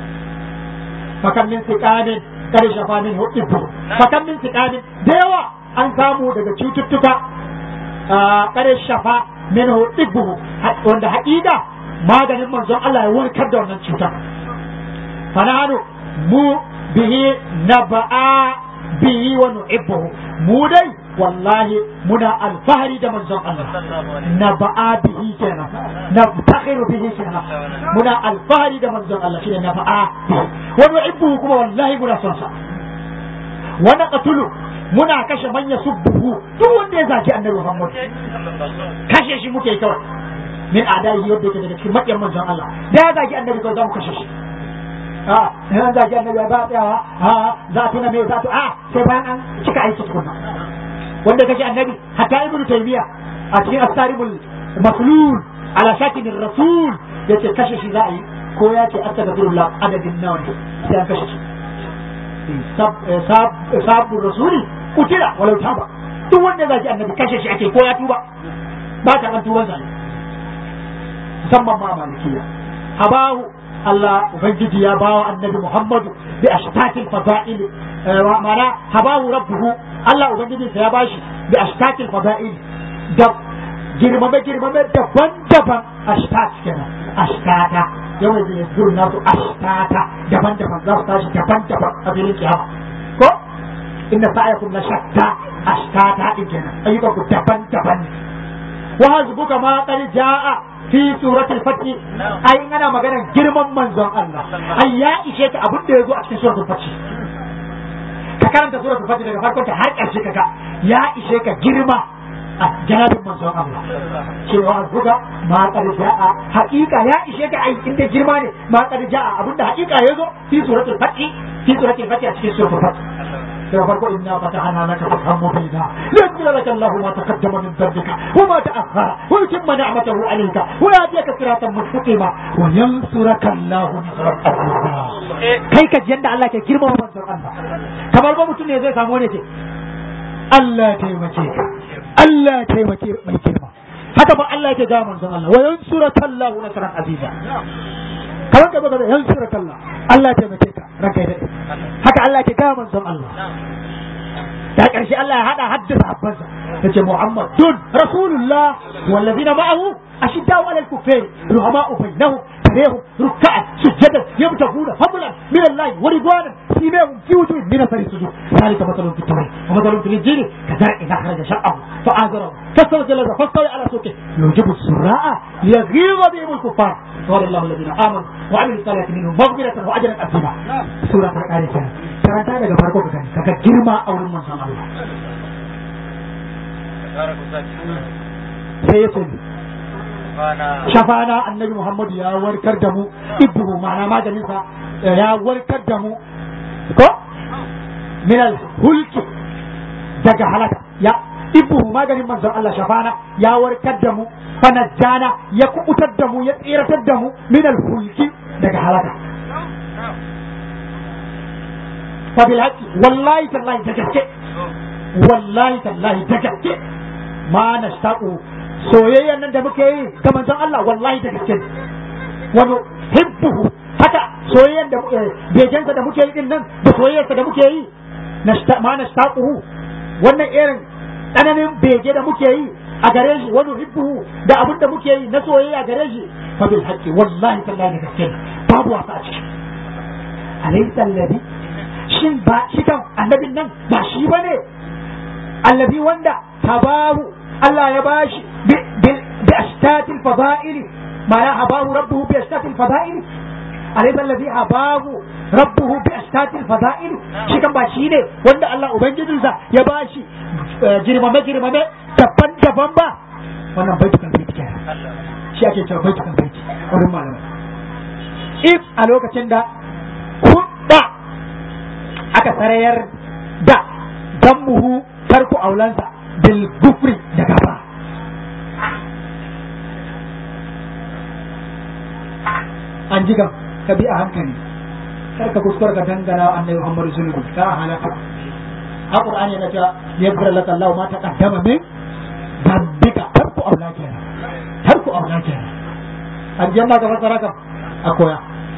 fakan min siqamin kare shafa min hudibu fakan min siqamin da yawa an samu daga cututtuka kare shafa min hudibu wanda haƙiƙa maganin manzon Allah ya warkar da wannan cutar fananu mu bihi naba'a bihi wa nu'ibbuhu mu dai wallahi muna alfahari da manzon Allah naba'a bihi kenan nabtakhiru bihi kenan muna alfahari da manzon Allah shine naba'a bihi wa nu'ibbuhu kuma wallahi muna son sa wa naqtulu muna kashe manya subbuhu duk wanda ya zaki annabi Muhammad kashe shi muke kawai min adai yadda yake daga cikin maƙiyan manzon Allah da ya zaki annabi kawai za mu kashe shi a in za ki annabi ba tsayawa a za a tuna me za a sai bayan an cika aiki tukunna wanda kace annabi hatta ibn taymiya a cikin astaribul maslul ala shakin rasul yace kashe shi za a yi ko ya ce astaghfirullah adadin nawa ne sai an kashe shi sabbin rasuli kutila walau taba duk wanda za ki annabi kashe shi ake ko ya tuba ba ta kan tuban sa musamman ma malikiya habahu Allah Ubangiji ya bawa annabi Muhammadu bi ashtatil fada'il ma'ana habahu rabbuhu Allah Ubangiji ya bashi bi ashtatil fada'il da girmame girmame daban-daban ashtat kenan ashtata yau da ya zuru nasu ashtata daban-daban za su tashi daban-daban a filin kiyama ko inna sa'ayakum la shatta ashtata din kenan ayyukan ku daban-daban ne wa hasbuka ma qad jaa fi suratul fatih ai in ana maganar girman manzon Allah ai ya ishe ka abin da yazo a cikin suratul fatih ka karanta suratul fatih daga farkon ta har ƙarshe kaga ya ishe ka girma a janabin manzon Allah cewa buga ma qad jaa haƙiƙa ya ishe ka ai inda girma ne ma qad jaa abinda haƙiƙa yazo fi suratul fatih fi suratul fatih a cikin suratul fatih daga farko inna fatahana laka fathan mubina liyaghfira laka Allahu ma taqaddama min dhanbika wa ma ta'akhkhara wa yutimma ni'matahu 'alayka wa yahdiyaka siratan mustaqima wa yansuraka Allahu nasran azima kai ka yanda Allah ke girma manzon Allah kamar ba mutum ne zai samu ne ce Allah taimake ka Allah taimake mai girma haka ba Allah ya ga manzon Allah wa yansuraka Allahu nasran aziza kamar ka baka da yansuraka Allah Allah ya taimake ka ranka ya dade haka Allah ke gaya manzon Allah da ƙarshe Allah ya hada haddasa habbansa ya ce Muhammadun Rasulullah wallazina ma'ahu ashiddau alal kuffari ruhama'u bainahum tarehum ruk'an sujadan yabtaguna fadlan min Allah wa ridwanan simahum fi wujuhihim min athari sujud ذلك مثل في التوراة ومثل في الإنجيل كزرع أخرج شقه فآزره فاستوى فاستوى على سوقه يوجب السراء ليغيظ بهم الكفار قال الله الذين آمنوا وعملوا الصالحات منهم مغفرة وأجرا عظيما سورة الآية karanta daga farko ka gani kaga girma a wurin manzon Allah sai ya ce shafana annabi Muhammad ya warkar da mu ibnu ma'ana maganinsa ya warkar da mu ko min hulki daga halaka ya ibnu maganin manzon Allah shafana ya warkar da mu fanajjana ya kubutar da mu ya tsiratar da mu min hulki daga halaka فبالحق والله تالله تجسك والله تالله تجسك ما نشتاق soyayyan nan da muke yi ga manzon Allah wallahi da gaske wani hibbuhu haka soyayyan da bejensa da muke yi din nan da soyayyarsa da muke yi ma nashtaquhu wannan irin tsananin bege da muke yi a gare shi wani hibbu da abin da muke yi na soyayya a gare shi fa bil haqqi wallahi tallahi da gaske babu wasa a ciki alaysa alladhi shin ba shi kan annabin nan ba shi bane allazi wanda tabahu Allah ya bashi bi ashtatil fada'ili ma'ana habahu rabbuhu bi ashtatil fada'ili alaysa alladhi habahu rabbuhu bi ashtatil fada'ili shi kan ba shi ne wanda Allah ubangijinsa ya bashi girmame girmame daban daban ba wannan baitukan baiti kenan shi ake cewa baitukan baiti wurin malamai if a lokacin da hudda aka sarayar da dammuhu tarku aulansa bil gufri da gaba an ji gam ka bi a hankali kar ka kuskura ka dangana annabi Muhammadu zunubi ka halaka a Qur'ani yana cewa yaghfir laka Allah ma taqaddama min dambika tarku aula kenan tarku aula kenan an ji Allah ka fassara ka a koya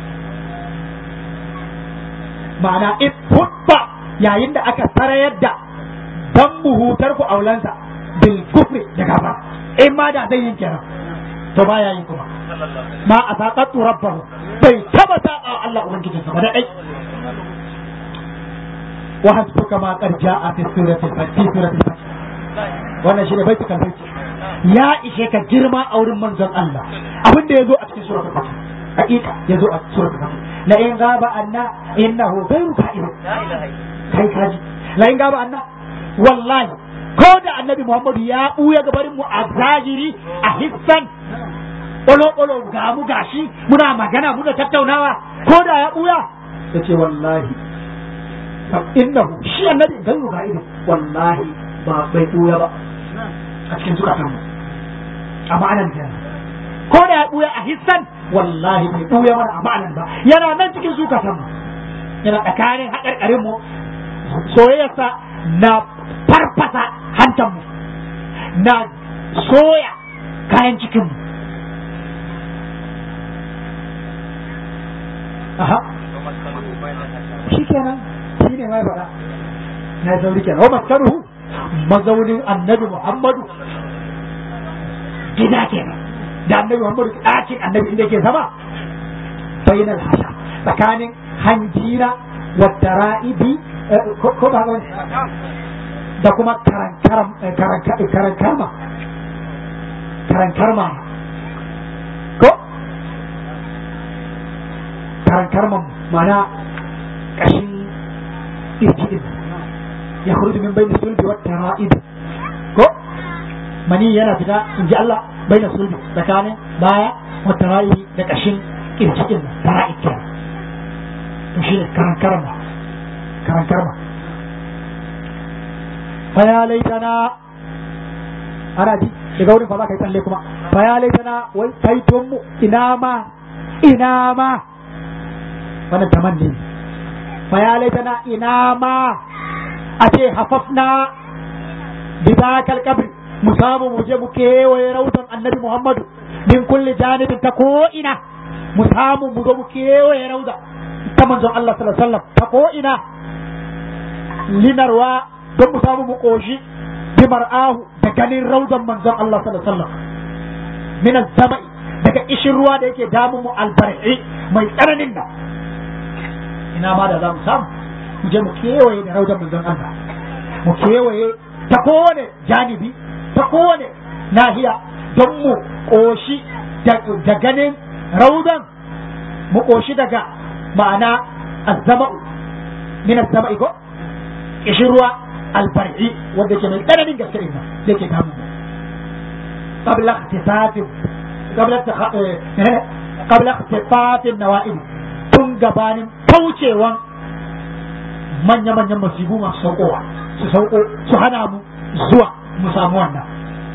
ma'ana in hubba yayin da aka sarayar da dan muhutar ku aulansa bil kufri da gaba in ma da zai yin kenan to baya yin kuma ma a saƙaƙu rabbahu bai taba saƙa Allah ubangijin sa ba da ɗai wa hasbuka ma qad ja'a fi suratil fi suratil fath wannan shine baitukan baiti ya ishe ka girma a wurin manzon Allah abin da yazo a cikin suratul fath hakika yazo a suratul fath la in gaba anna innahu ghayru ka'id kai kaji la in gaba anna wallahi ko da annabi Muhammadu ya ɓuya gabarin mu a zahiri a hissan ƙwalo-ƙwalo ga mu gashi muna magana muna tattaunawa ko da ya ɓuya ya ce wallahi innahu shi annabi dan ga ido wallahi ba bai ɓuya ba a cikin zukatan mu a ma'anan da ko da ya ɓuya a hissan wallahi bai ɓuya mana a ma'anan ba yana nan cikin zukatan mu yana tsakanin haƙarƙarin mu soyayyarsa na farfasa hantanmu na soya kayan cikinmu aha shi kenan shi ne mai faɗa na sauri kenan wa maskaruhu mazaunin annabi muhammadu gida kenan da annabi muhammadu ɗakin annabi inda ke zama bainal hasha tsakanin hanjira wa tara'ibi ko ba wani da kuma karankarma karankarma ko karankarma mana kashin irjidin ya kurudu min bai da sulbi wata ra'id ko mani yana fita in ji Allah bai da sulbi tsakanin baya wata ra'id da kashin irjidin ra'id kenan to shi ne karankarma karankarma faya laitana ana ji daga wurin fa za ka yi tsalle kuma faya laitana wai taiton mu ina ma ina ma wannan tamanni faya laitana ina ma a ce hafafna bi zakal kabri mu samu mu je mu kewaye rautan annabi muhammadu min kulli janibin ta ko ina mu samu mu zo mu kewaye rauda ta manzon Allah sallallahu alaihi wasallam ta ko ina linarwa don mu samu mu koshi bi mar'ahu da ganin raudan manzon Allah sallallahu alaihi wasallam min az-zama'i daga ishin ruwa da yake damu mu albar'i mai tsananin nan ina ma da za mu samu mu je mu kewaye da raudan manzon Allah mu kewaye ta kowane janibi ta kowane nahiya don mu koshi da ganin raudan mu koshi daga ma'ana az-zama'u min az-zama'i ko ishin ruwa alfar'i wanda ke mai tsananin gaske ne da ke damu qabla ikhtisafin qabla qabla ikhtisafin nawa'ib tun gabanin kaucewan manya-manyan masibu masu saukowa su sauko su hana mu zuwa mu samu wannan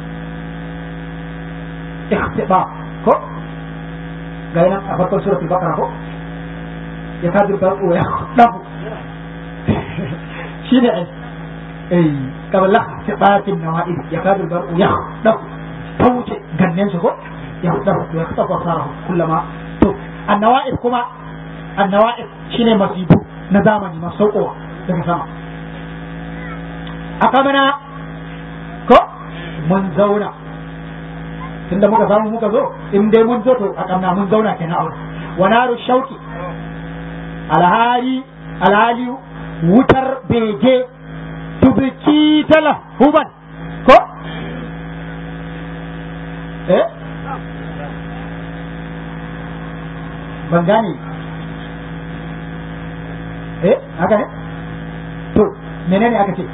ikhtiba ko ga yana a farkon suratul baqara ko ya kadu barqu ya dafu shine ai eh kabla tibatin nawa'id ya kadu barqu ya dafu tauce gannen su ko ya dafu ya dafu sara kullama to annawa'id kuma annawa'id shine masibu na zamani masu saukowa daga sama akamana mun zauna tunda muka samu muka zo in dai mun zo to a kamna mun zauna kenan a wurin wa naru shauki alhali alhali wutar bege tubiki tala huban ko eh ban gane eh haka ne to menene aka ce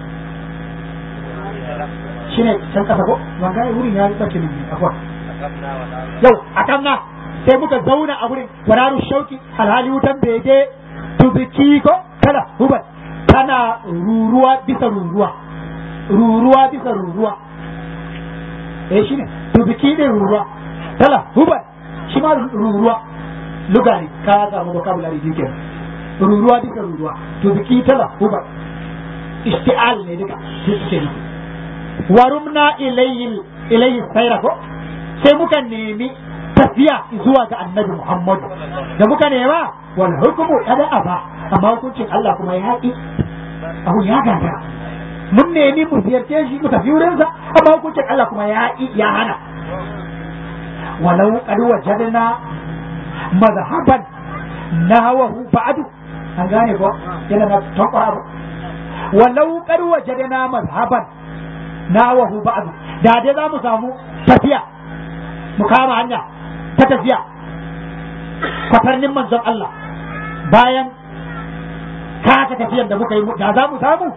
shine can kasa ko ban gane wurin ya bace min akwai yau a kamna sai muka zauna a wurin wararu shauki alhali wutan bege tubiki ko kala huban tana ruruwa bisa ruruwa ruruwa bisa ruruwa eh shine tubiki ne ruruwa kala huban shi ma ruruwa lugari ka samu vocabulary din kenan ruruwa bisa ruruwa tubiki tala huban isti'al ne duka sai suke nufi warumna ilayhi ilayhi sayra ko sai muka nemi tafiya zuwa ga annabi Muhammad da muka nema wal hukmu kada aba amma hukuncin Allah kuma ya haƙi abu ya gagara mun nemi mu ziyarce shi mu tafi wurinsa amma hukuncin Allah kuma ya haƙi ya hana walau qad wajadna mazhaban nahawahu ba'du an gane ko yana na tankwara abu walau qad wajadna mazhaban nahawahu ba'du da dai za mu samu tafiya mu kama hanya ta tafiya kwatarnin manzon Allah bayan kasa tafiyar da muka yi da za mu samu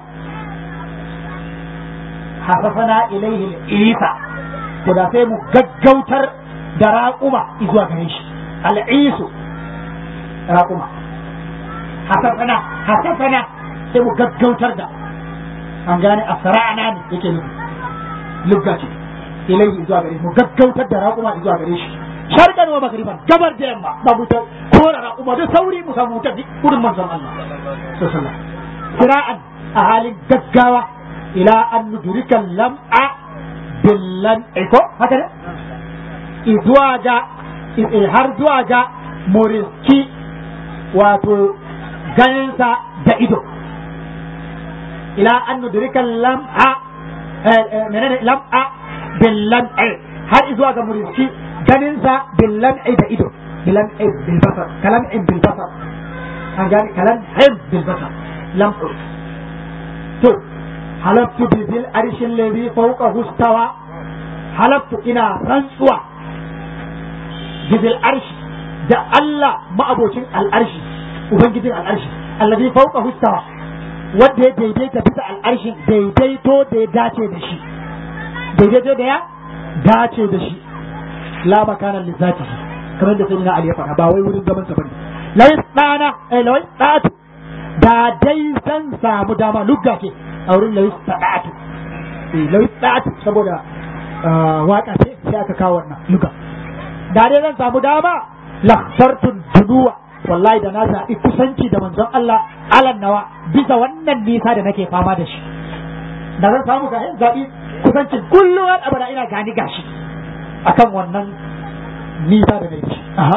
hasafana ilaihi isa to da sai mu gaggautar da raƙuma zuwa gare shi al'isu raƙuma hasafana hasafana sai mu gaggautar da an gane asra'ana ne yake nufi lugga ce ilaihi zuwa gare shi mu gaggautar da raƙuma zuwa gare shi sharqan wa magriban gabar da yamma ba mu ta kora raƙuma da sauri mu samu ta gudun manzon Allah sallallahu alaihi sira'an a halin gaggawa ila an nudrika lam'a billan iko haka ne zuwa ga har zuwa ga muriski wato ganinsa da ido ila an nudrika lam'a menene lam'a billan har zuwa ga muriski ganinsa billan'i da ido billan'i bil basar kalam'in bil basar an gani kalam'in bil basar lam'u to halaftu bi bil arshin ladhi fawqa hustawa halaftu ina rantsuwa bi bil arshi da Allah ma'abocin al'arshi ubangijin al'arshi alladhi fawqa hustawa wanda ya daidaita bisa al'arshin daidaito da ya dace da shi daidaito da ya dace da shi la makana li zatihi kamar da sayyidina Ali ya faɗa ba wai wurin gaban sa bane lawai tsana eh lawai tsatu da dai zan samu dama lugga ke a wurin lawai tsatu eh lawai tsatu saboda waka ce sai aka kawo wannan lugga da dai zan samu dama lakhtartu dunuwa wallahi da na zaɓi kusanci da manzon Allah alan nawa bisa wannan nisa da nake fama da shi da zan samu ga zaɓi kusancin kullum abada ina gani gashi akan wannan nisa da nake aha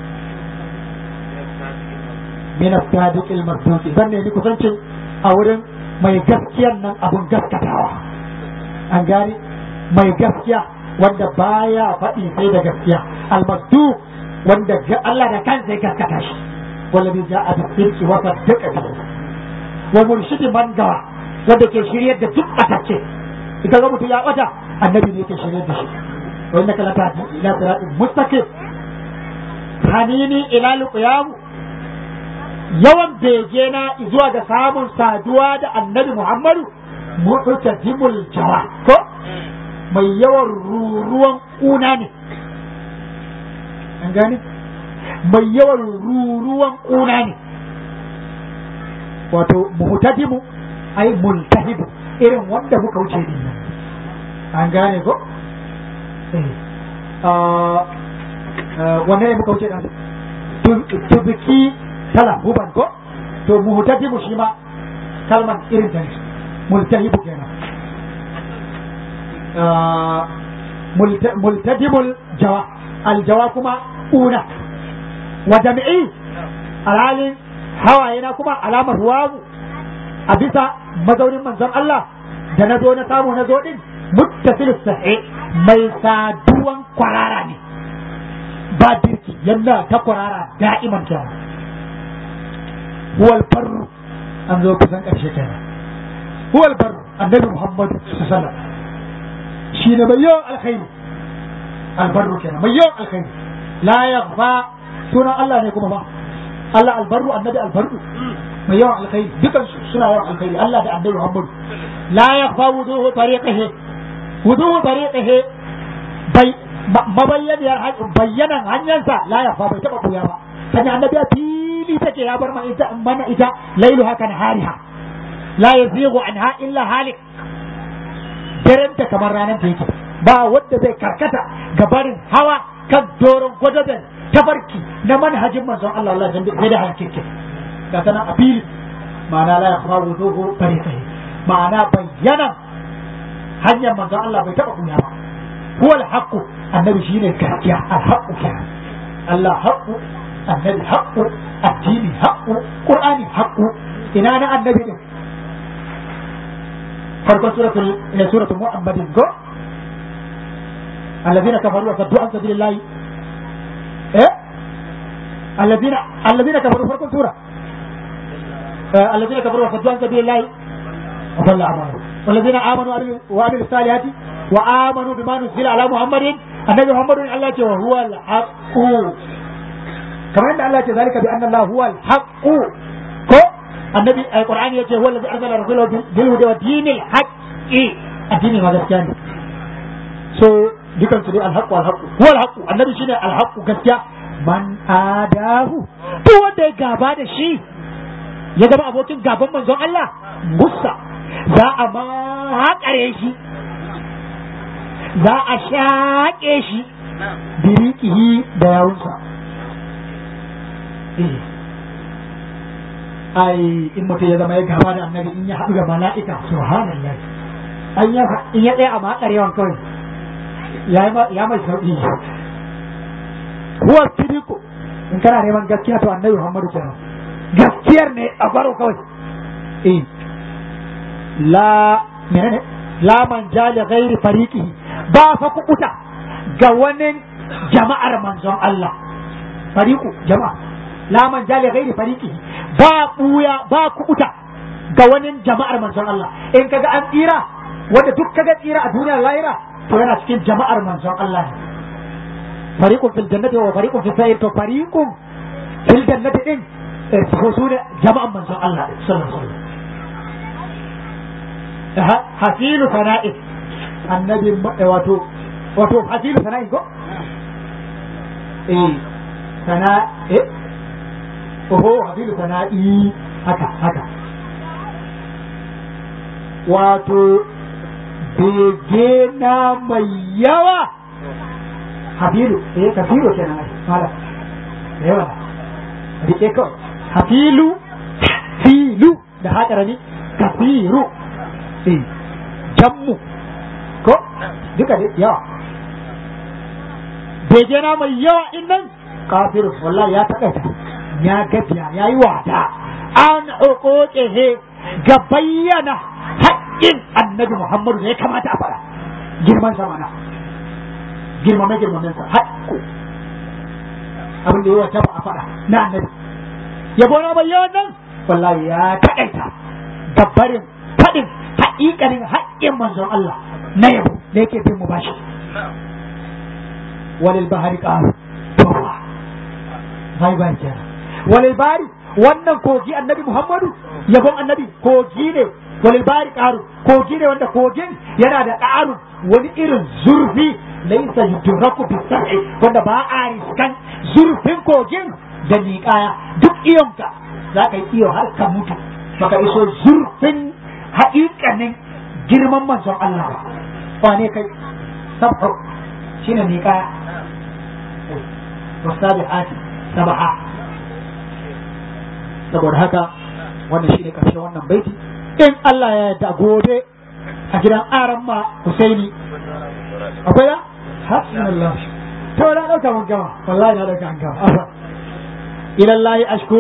min as-sadiq al-masduq zan ne kusancin a wurin mai gaskiyan nan abun gaskatawa an gani mai gaskiya wanda baya faɗi sai da gaskiya al-masduq wanda Allah da kansa ya gaskata shi wallahi ja'a bis-sidqi wa saddaqa bihi wa murshidi man gawa wanda ke shiryar da duk batacce idan ga mutum ya bata annabi ne yake shiryar da shi وإنك لتهدي إلى صراط مستقيم hanini ila luqyamu yawan begena zuwa ga samun saduwa da annabi Muhammadu mu'tajimul jawa ko mai yawan ruruwan kuna ne an gane mai yawan ruruwan kuna ne wato muhtajimu ai multahibu irin wanda muka wuce din an gane ko wanne ne muka wuce dan tubiki tala huban ko to muhtadibu shi ma kalman irin ta ne multahibu kenan multadimul jawa aljawa kuma una wa jami'i alhalin hawaye na kuma alamar ruwamu a bisa mazaunin manzon Allah da na zo na samu na zo din muttasil sahi mai saduwan kwarara ne ba dirki yana ta kwarara da'iman kenan huwal barru an zo kusan ƙarshe kenan huwal barru annabi muhammadu sallallahu alaihi wasallam shi ne mai yawan alkhairi albarru kenan mai yawan alkhairi la yakhfa sunan Allah ne kuma ba Allah albarru annabi albarru mai yawan alkhairi dukan su suna yawan alkhairi Allah da annabi Muhammad la yakhfa wuduhu tariqihi wuduhu tariqihi bai mabayyaniyar bayyanan hanyarsa la yakhfa bai taba buya ba sanya annabi a fili take ya bar mana ita mana ita lailu haka na hariha la yazighu anha illa halik darenta kamar ranar da yake ba wanda zai karkata ga barin hawa kan doron gwadaben tafarki na manhajin manzon Allah Allah zai da hankeke ga tana a fili ma'ana la yakhfa wuduhu tariqihi ma'ana bayyana hanyar manzon Allah bai taba kunya ba huwa al-haqqu annabi shine gaskiya al-haqqu kenan Allah haqqu annabi haqqu addini haqqu qur'ani haqqu ina na annabi din farkon suratul suratul muhammadin go الذين كفروا وصدوا عن سبيل الله ايه الذين الذين كفروا فرق سورة آه الذين كفروا وصدوا عن سبيل الله وضل أعمالهم والذين آمنوا وعملوا الصالحات وآمنوا بما نزل على محمد النبي محمد الله وهو الحق كما أن الله ذلك بأن الله هو الحق كو النبي القرآن يقول هو الذي أرسل رسوله بالهدى ودين الحق الدين ماذا كان so dukan su dai alhaqu alhaqu huwa alhaqu annabi shine alhaqu gaskiya man adahu duk wanda ya gaba da shi ya zama abokin gaban manzon Allah musa za a makare shi za a shaƙe shi birikihi da yawunsa ai in mutum ya zama ya gaba da annabi in ya haɗu da mala'ika subhanallah an ya in ya tsaya a makarewan kawai ya mai sauƙi huwa sidiku in kana neman gaskiya to annabi Muhammadu kenan gaskiyar ne a gwaro kawai eh la menene la man jali ghairi fariqihi ba fa kukuta ga wani jama'ar manzon Allah fariqu jama'a la man jali ghairi fariqihi ba buya ba kukuta ga wani jama'ar manzon Allah in kaga an tsira wanda duk kaga tsira a duniyar lahira to yana cikin jama'ar manzon Allah ne fariqun fil jannati wa fariqun fis sa'ir to fariqun fil jannati din ko su ne jama'an manzon Allah sallallahu alaihi wasallam hasilu sana'i annabi wato wato hasilu sana'i ko eh sana eh oho hasilu sana'i haka haka wato bege na mai yawa habilu eh kafiru kenan ai mala da yawa rike kawai hafilu filu da haka ne kafiru eh jammu ko duka da yawa bege na mai yawa in nan kafiru wallahi ya takaita ya gafiya ya yi wada an uquqihi ga bayyana haƙƙin annabi Muhammadu da ya kamata a fara girman sa mana girmame girmamen sa haƙƙo abin da yawa ba a fara na annabi yabo na bai yawan nan wallahi ya taƙaita gabarin faɗin haƙiƙanin haƙƙin manzon Allah na yabo da yake bin mu bashi walil bahari qaru tawwa bai bai kenan walil bahari wannan kogi annabi Muhammadu yabon annabi kogi ne walil bari ƙaru kogi ne wanda kogin yana da ƙaru wani irin zurfi laisa yudraku bi sar'i wanda ba a riskan zurfin kogin da liƙaya duk iyonka za ka yi iyo har ka mutu baka iso zurfin haƙiƙanin girman manzon Allah ba wane kai sabhu shine liƙaya wasabi'ati sabaha saboda haka wannan shine karshen wannan baiti in Allah ya yarda gobe a gidan aran ma Husaini akwai ya hasbunallah to na dauka mun gama wallahi na dauka an gama afa ila Allah ashku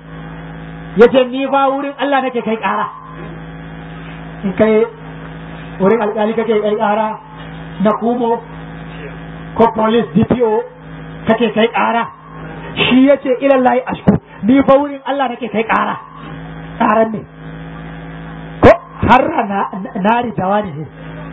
yace ni ba wurin Allah nake kai kara in kai wurin alƙali kake kai ƙara na kumo ko police DPO kake kai ƙara shi ya ce ilallahi ashku ni fa wurin Allah nake kai ƙara ƙaran ne ko har na nari dawani ne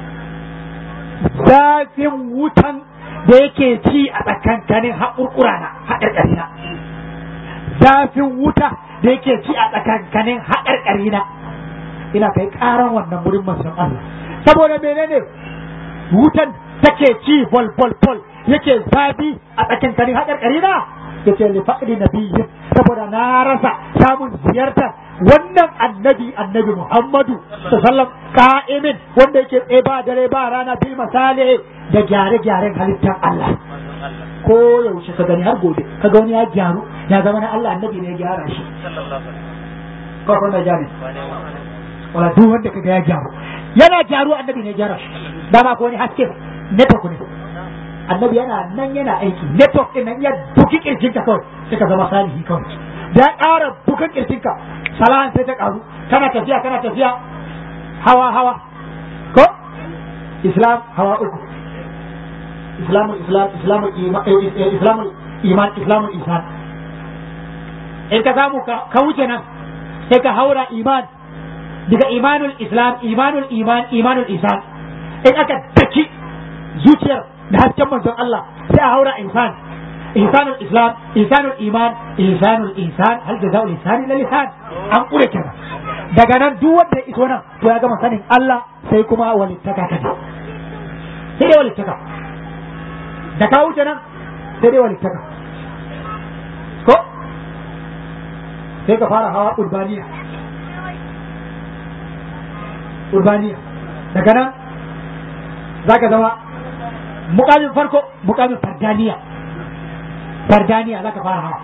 zafin wutan da yake ci a tsakankanin haƙurƙura na haƙarƙari na zafin wuta da yake ci a tsakankanin haƙarƙari na ina kai ƙaran wannan wurin manzon Allah saboda menene wutan take ci bol bol bol yake zafi a tsakankanin haƙarƙari na yace li fa'li nabiyyin saboda na rasa samun ziyartar wannan annabi annabi Muhammadu sallallahu ka'imin wanda yake tsaye ba dare ba rana bil masale da gyare-gyaren halittar Allah ko yaushe ka gani har gobe ka ga wani ya gyaru ya zama na Allah annabi ne ya gyara shi ko kuma jami wala duk wanda ka ga ya gyaru yana gyaru annabi ne ya gyara shi dama ko wani haske network ne annabi yana nan yana aiki network din nan ya buki kirjinka kawai sai ka zama salihi kawai da ƙara bukan kirjinka salahan sai ta ƙaru kana tafiya kana tafiya hawa hawa ko islam hawa uku islamul islam islamul iman islamul iman islamul ihsan in ka samu ka wuce nan sai ka haura iman daga imanul islam imanul iman imanul ihsan in aka daki zuciyar da hasken manzon Allah sai a haura insan ihsanul islam ihsanul iman ihsanul insan hal jazaa'ul ihsan illa lisan an kure kenan daga nan duk wanda ya iso nan to ya gama sanin Allah sai kuma walittaka kaje sai dai walittaka da ka wuce nan sai dai walittaka ko sai ka fara hawa urbaniya urbaniya daga nan za ka zama mukamin farko mukamin fardaniya fardaniya za ka fara hawa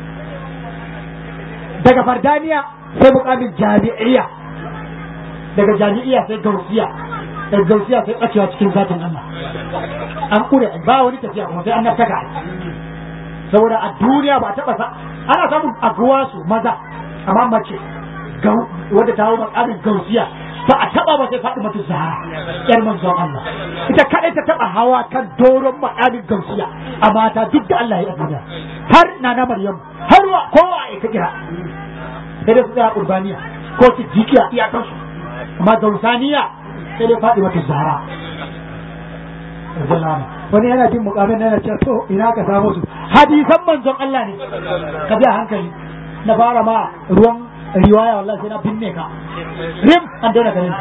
daga fardaniya sai mukamin jami'iyya daga jami'iyya sai gausiya daga gausiya sai tsakewa cikin zatin Allah an kure ba wani tafiya kuma sai an naftaka saboda a duniya ba a taba sa ana samun aguwa su maza amma mace wadda ta hau mukamin gausiya ba a taba ba sai faɗi mata zahara yar manzon Allah ita kadai ta taba hawa kan doron makamin gausiya a mata duk da Allah ya yi duniya har na na Maryam har wa kowa ya ta kira sai dai su tsaya urbaniya ko su jikiya iyakansu amma gausaniya sai dai faɗi mata zahara wani yana jin mukamin na yana cewa to ina ka samu su hadisan manzon Allah ne ka bi a hankali na fara ma ruwan riwaya wallahi sai na binne ka rim an daina ganin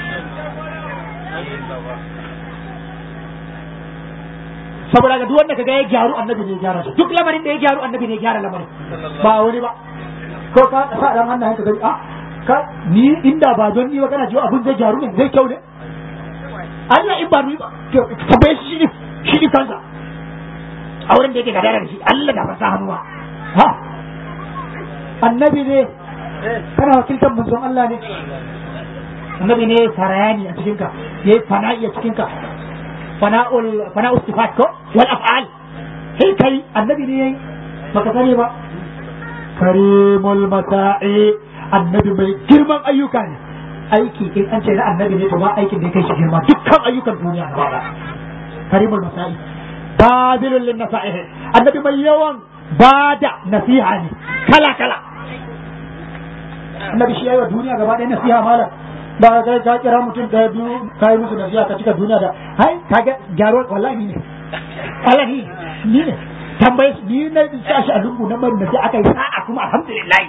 saboda ga duk wanda kaga ya gyaru annabi ne ya gyara shi duk lamarin da ya gyaru annabi ne ya gyara lamarin ba wani ba ko ka sa dan hannayen ka gani a ka ni inda ba don ni ba kana jiwa abun zai gyaru ne zai kyau ne Allah in ba ni ba tabbai shi ne shi ne kansa a wurin da yake gadara da shi Allah da ba sa hannuwa ha annabi ne kana wakiltar manzon Allah ne annabi ne farayani a cikinka ya yi fana'i a cikinka fana'ul fana'ul sifat ko wal af'al sai kai annabi ne yayi baka sani ba karimul mata'i annabi mai girman ayyuka ne aiki in an ce na annabi ne to ba aikin da ya kai shi girma dukkan ayyukan duniya gaba da karimul mata'i badilul lin nasa'ihi annabi mai yawan bada nasiha ne kala kala annabi shi yayi wa duniya gaba ɗaya nasiha malam ba ka ka kira mutum ɗaya biyu ka yi musu nasiha ka cika duniya da hai ka ga gyaro wallahi ni ne wallahi ni ne tambaye ni na sa shi a lungu na mai nasiha aka yi sa'a kuma alhamdulillah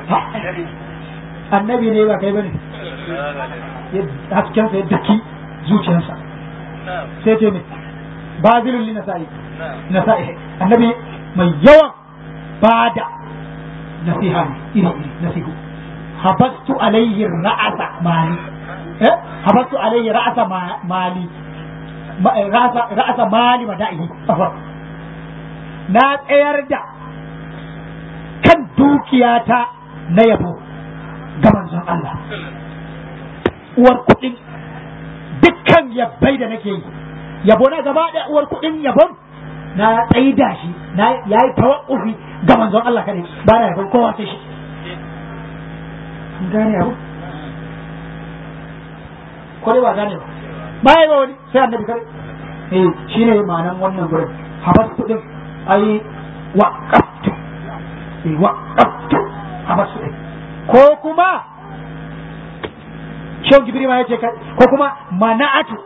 annabi ne ba kai bane hasken sa ya daki zuciyarsa sai ce ne bazilun li nasa'i nasa'i annabi mai yawan bada nasiha iri iri nasihu habastu alayhi ra'asa mali eh habastu alayhi ra'asa mali ra'asa ra'asa mali mada'ihi na tsayar da kan dukiyata na yabo ga manzon Allah uwar kuɗin dukkan yabbai da nake yi yabo na gaba da uwar kuɗin yabon na tsaida shi na yayi tawakkufi ga manzon Allah kadai ba na yabon kowa sai shi gane abu ko dai ba gane ba baya ba wani sai annabi kare eh shine ma'anan wannan gurin habastu din ai waqaftu eh waqaftu habastu din ko kuma Shehu Jibril ma yace ko kuma mana'atu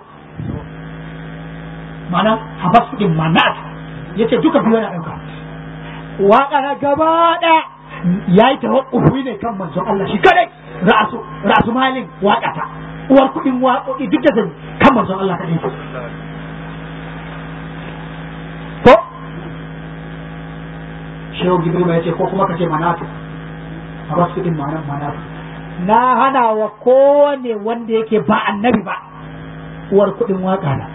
ma'anan habastu din mana'atu yace duka biyu yana dauka waka na gaba ɗaya ya yi tawakkufi ne kan manzon Allah shi kadai ra'asu ra'asu malin waƙata uwar kuɗin waƙoƙi duk da zai kan manzon Allah kadai ko shehu jibril ya ce ko kuma ka ce manatu a basu kuɗin ma'anar manatu na hana wa kowane wanda yake ba annabi ba uwar kuɗin waƙa na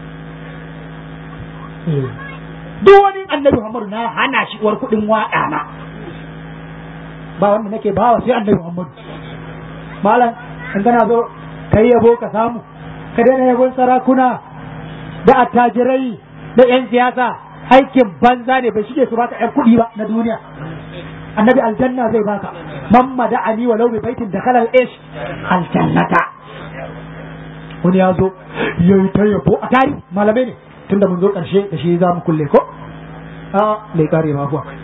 duk wani annabi Muhammadu na hana shi uwar kuɗin waƙa na ba wanda nake bawa sai annabi Muhammadu malam in kana zo kai yabo ka samu ka daina yabon sarakuna da attajirai da yan siyasa aikin banza ne bai shige su baka yan kuɗi ba na duniya annabi aljanna zai baka mamma da ani walau bi baitin da kalal ish aljannata wani ya zo yayi ta yabo a tari malamai ne tunda mun zo karshe da shi za mu kulle ko a bai kare ma kuwa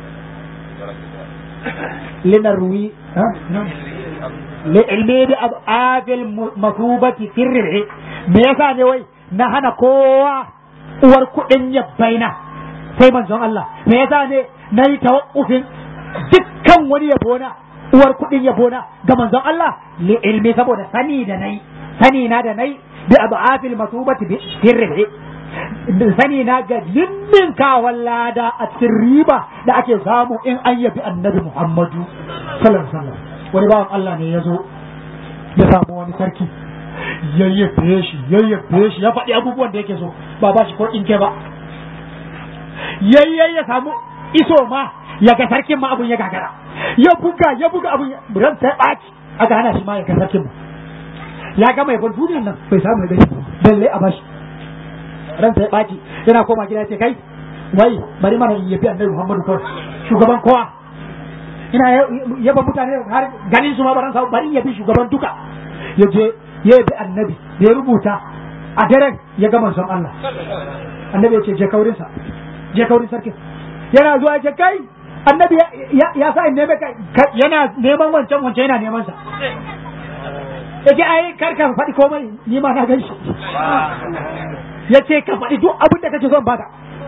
linarwi li'ilmi bi ab'afil masubati sirri me yasa ne wai na hana kowa uwar kuɗin yabbaina sai manzon Allah me yasa ne na yi tawakkufin dukkan wani yabona uwar kuɗin yabona ga manzon Allah li'ilmi saboda sani da nai sani na da nai bi ab'afil masubati sirri sani na ga limmin kawan lada a cikin riba da ake samu in an yabi annabi Muhammadu sallallahu alaihi wasallam wani bawan Allah ne ya zo ya samu wani sarki yayyafe shi yayyafe shi ya faɗi abubuwan da yake so ba ba shi ko in ke ba yayye ya samu iso ma ya ga sarkin ma abun ya gagara ya buga ya buga abun ran sai ɓaci aka hana shi ma ya ga sarkin ma ya gama yabon duniyan nan bai samu ya gani balle a bashi ran sai ɓaci yana koma gida ce kai wai bari mana in yabi annabi Muhammadu kawai shugaban kowa ina yaba mutane har ganin su ma baran sa bari yabi shugaban duka ya je ya yabi annabi ya rubuta a daren ya ga manzon Allah annabi ya ce je kaurin sa je kaurin sarkin yana zuwa ya ce kai annabi ya sa in neme yana neman wancan wancan yana neman sa yake ai kar ka faɗi komai ni ma na gan shi ya ce ka faɗi duk abin da kake son baka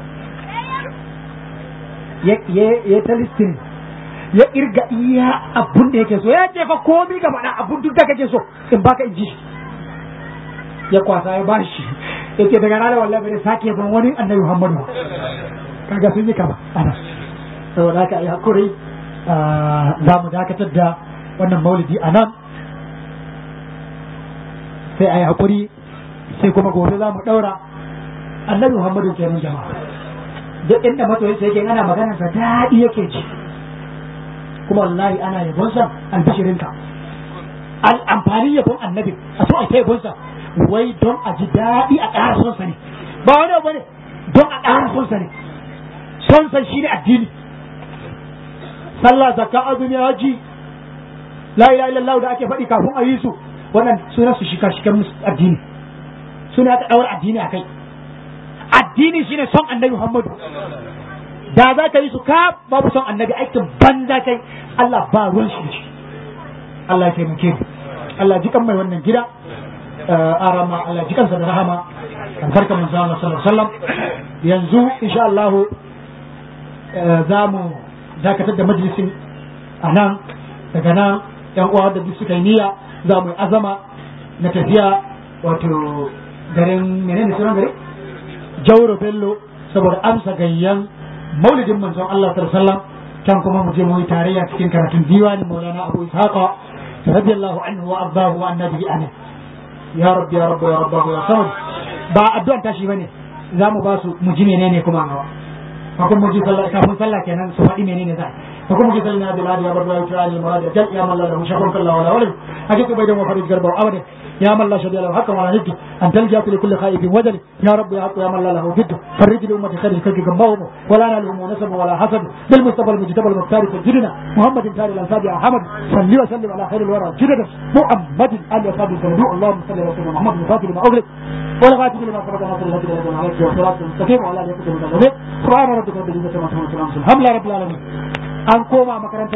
ya ta listin ya irga iya abin da yake so ya ce fa komi ga faɗa abin duk da kake so in baka in ji ya kwasa ya bashi ya ce daga ranar wallahi bai sake ban wani annabi muhammadu kaga sun yi kama ana saboda haka yi hakuri za mu dakatar da wannan maulidi a nan sai a yi hakuri sai kuma gobe za mu ɗaura annabi muhammadu kenan jama'a duk inda masoyin sa yake ana maganar sa daɗi yake ji kuma wallahi ana yabon sa albishirinka al amfanin yabon annabi a so a ta yabon sa wai don a ji daɗi a ƙara son sa ne ba wani abu ne don a ƙara son sa ne son sa shine addini sallah zakka azumi haji la ilaha illallah da ake faɗi kafin a yi su wannan sunan su shika shikan addini suna ta ɗaura addini a kai addini shine son annabi Muhammadu da za ka yi su ka babu son annabi aikin banza kai Allah ba ruwan shi da shi Allah ya taimake mu Allah ji kan mai wannan gida arama Allah ji kansa da rahama albarka manzo Allah sallallahu alaihi wasallam yanzu insha Allah za mu dakatar da majalisin a nan daga nan yan uwa da duk suka yi niyya za mu yi azama na tafiya wato garin menene sunan gari jauro bello saboda amsa gayyan maulidin manzon Allah sallallahu alaihi wasallam can kuma mu je mu yi tarayya cikin karatun diwanin maulana abu ishaqa radiyallahu anhu wa ardahu wa annabi amin ya rabbi ya rabbi ya rabbi ya samad ba addu'an tashi bane za mu ba su mu ji menene kuma nawa kafin mu ji sallah kafin sallah kenan su faɗi menene za فكم جسلنا بالعادي يا برد ويتعالي المراد جل يا من لا له شكر الله ولا ولد أجد بيدهم وفرج قربه أبدا يا من لا شدي له حقا ولا ند أن تلجأ لكل خائف وجل يا رب يا حق يا من لا له جد فرج لأمة خير كرك جنبهم ولا نالهم نسب ولا حسد بالمصطفى المجتبى المختار سجدنا محمد تاري الأنساب يا حمد صلي وسلم على خير الورى جدنا محمد آل وصحبه وسلم اللهم صل على سيدنا محمد الفاتح لما أغلق والغاتب لما سبق ناصر الهدي لله عليك والصراط المستقيم وعلى آله وصحبه وسلم سبحان ربك رب العزة عما يصفون وسلام الحمد لله رب العالمين an koma makaranta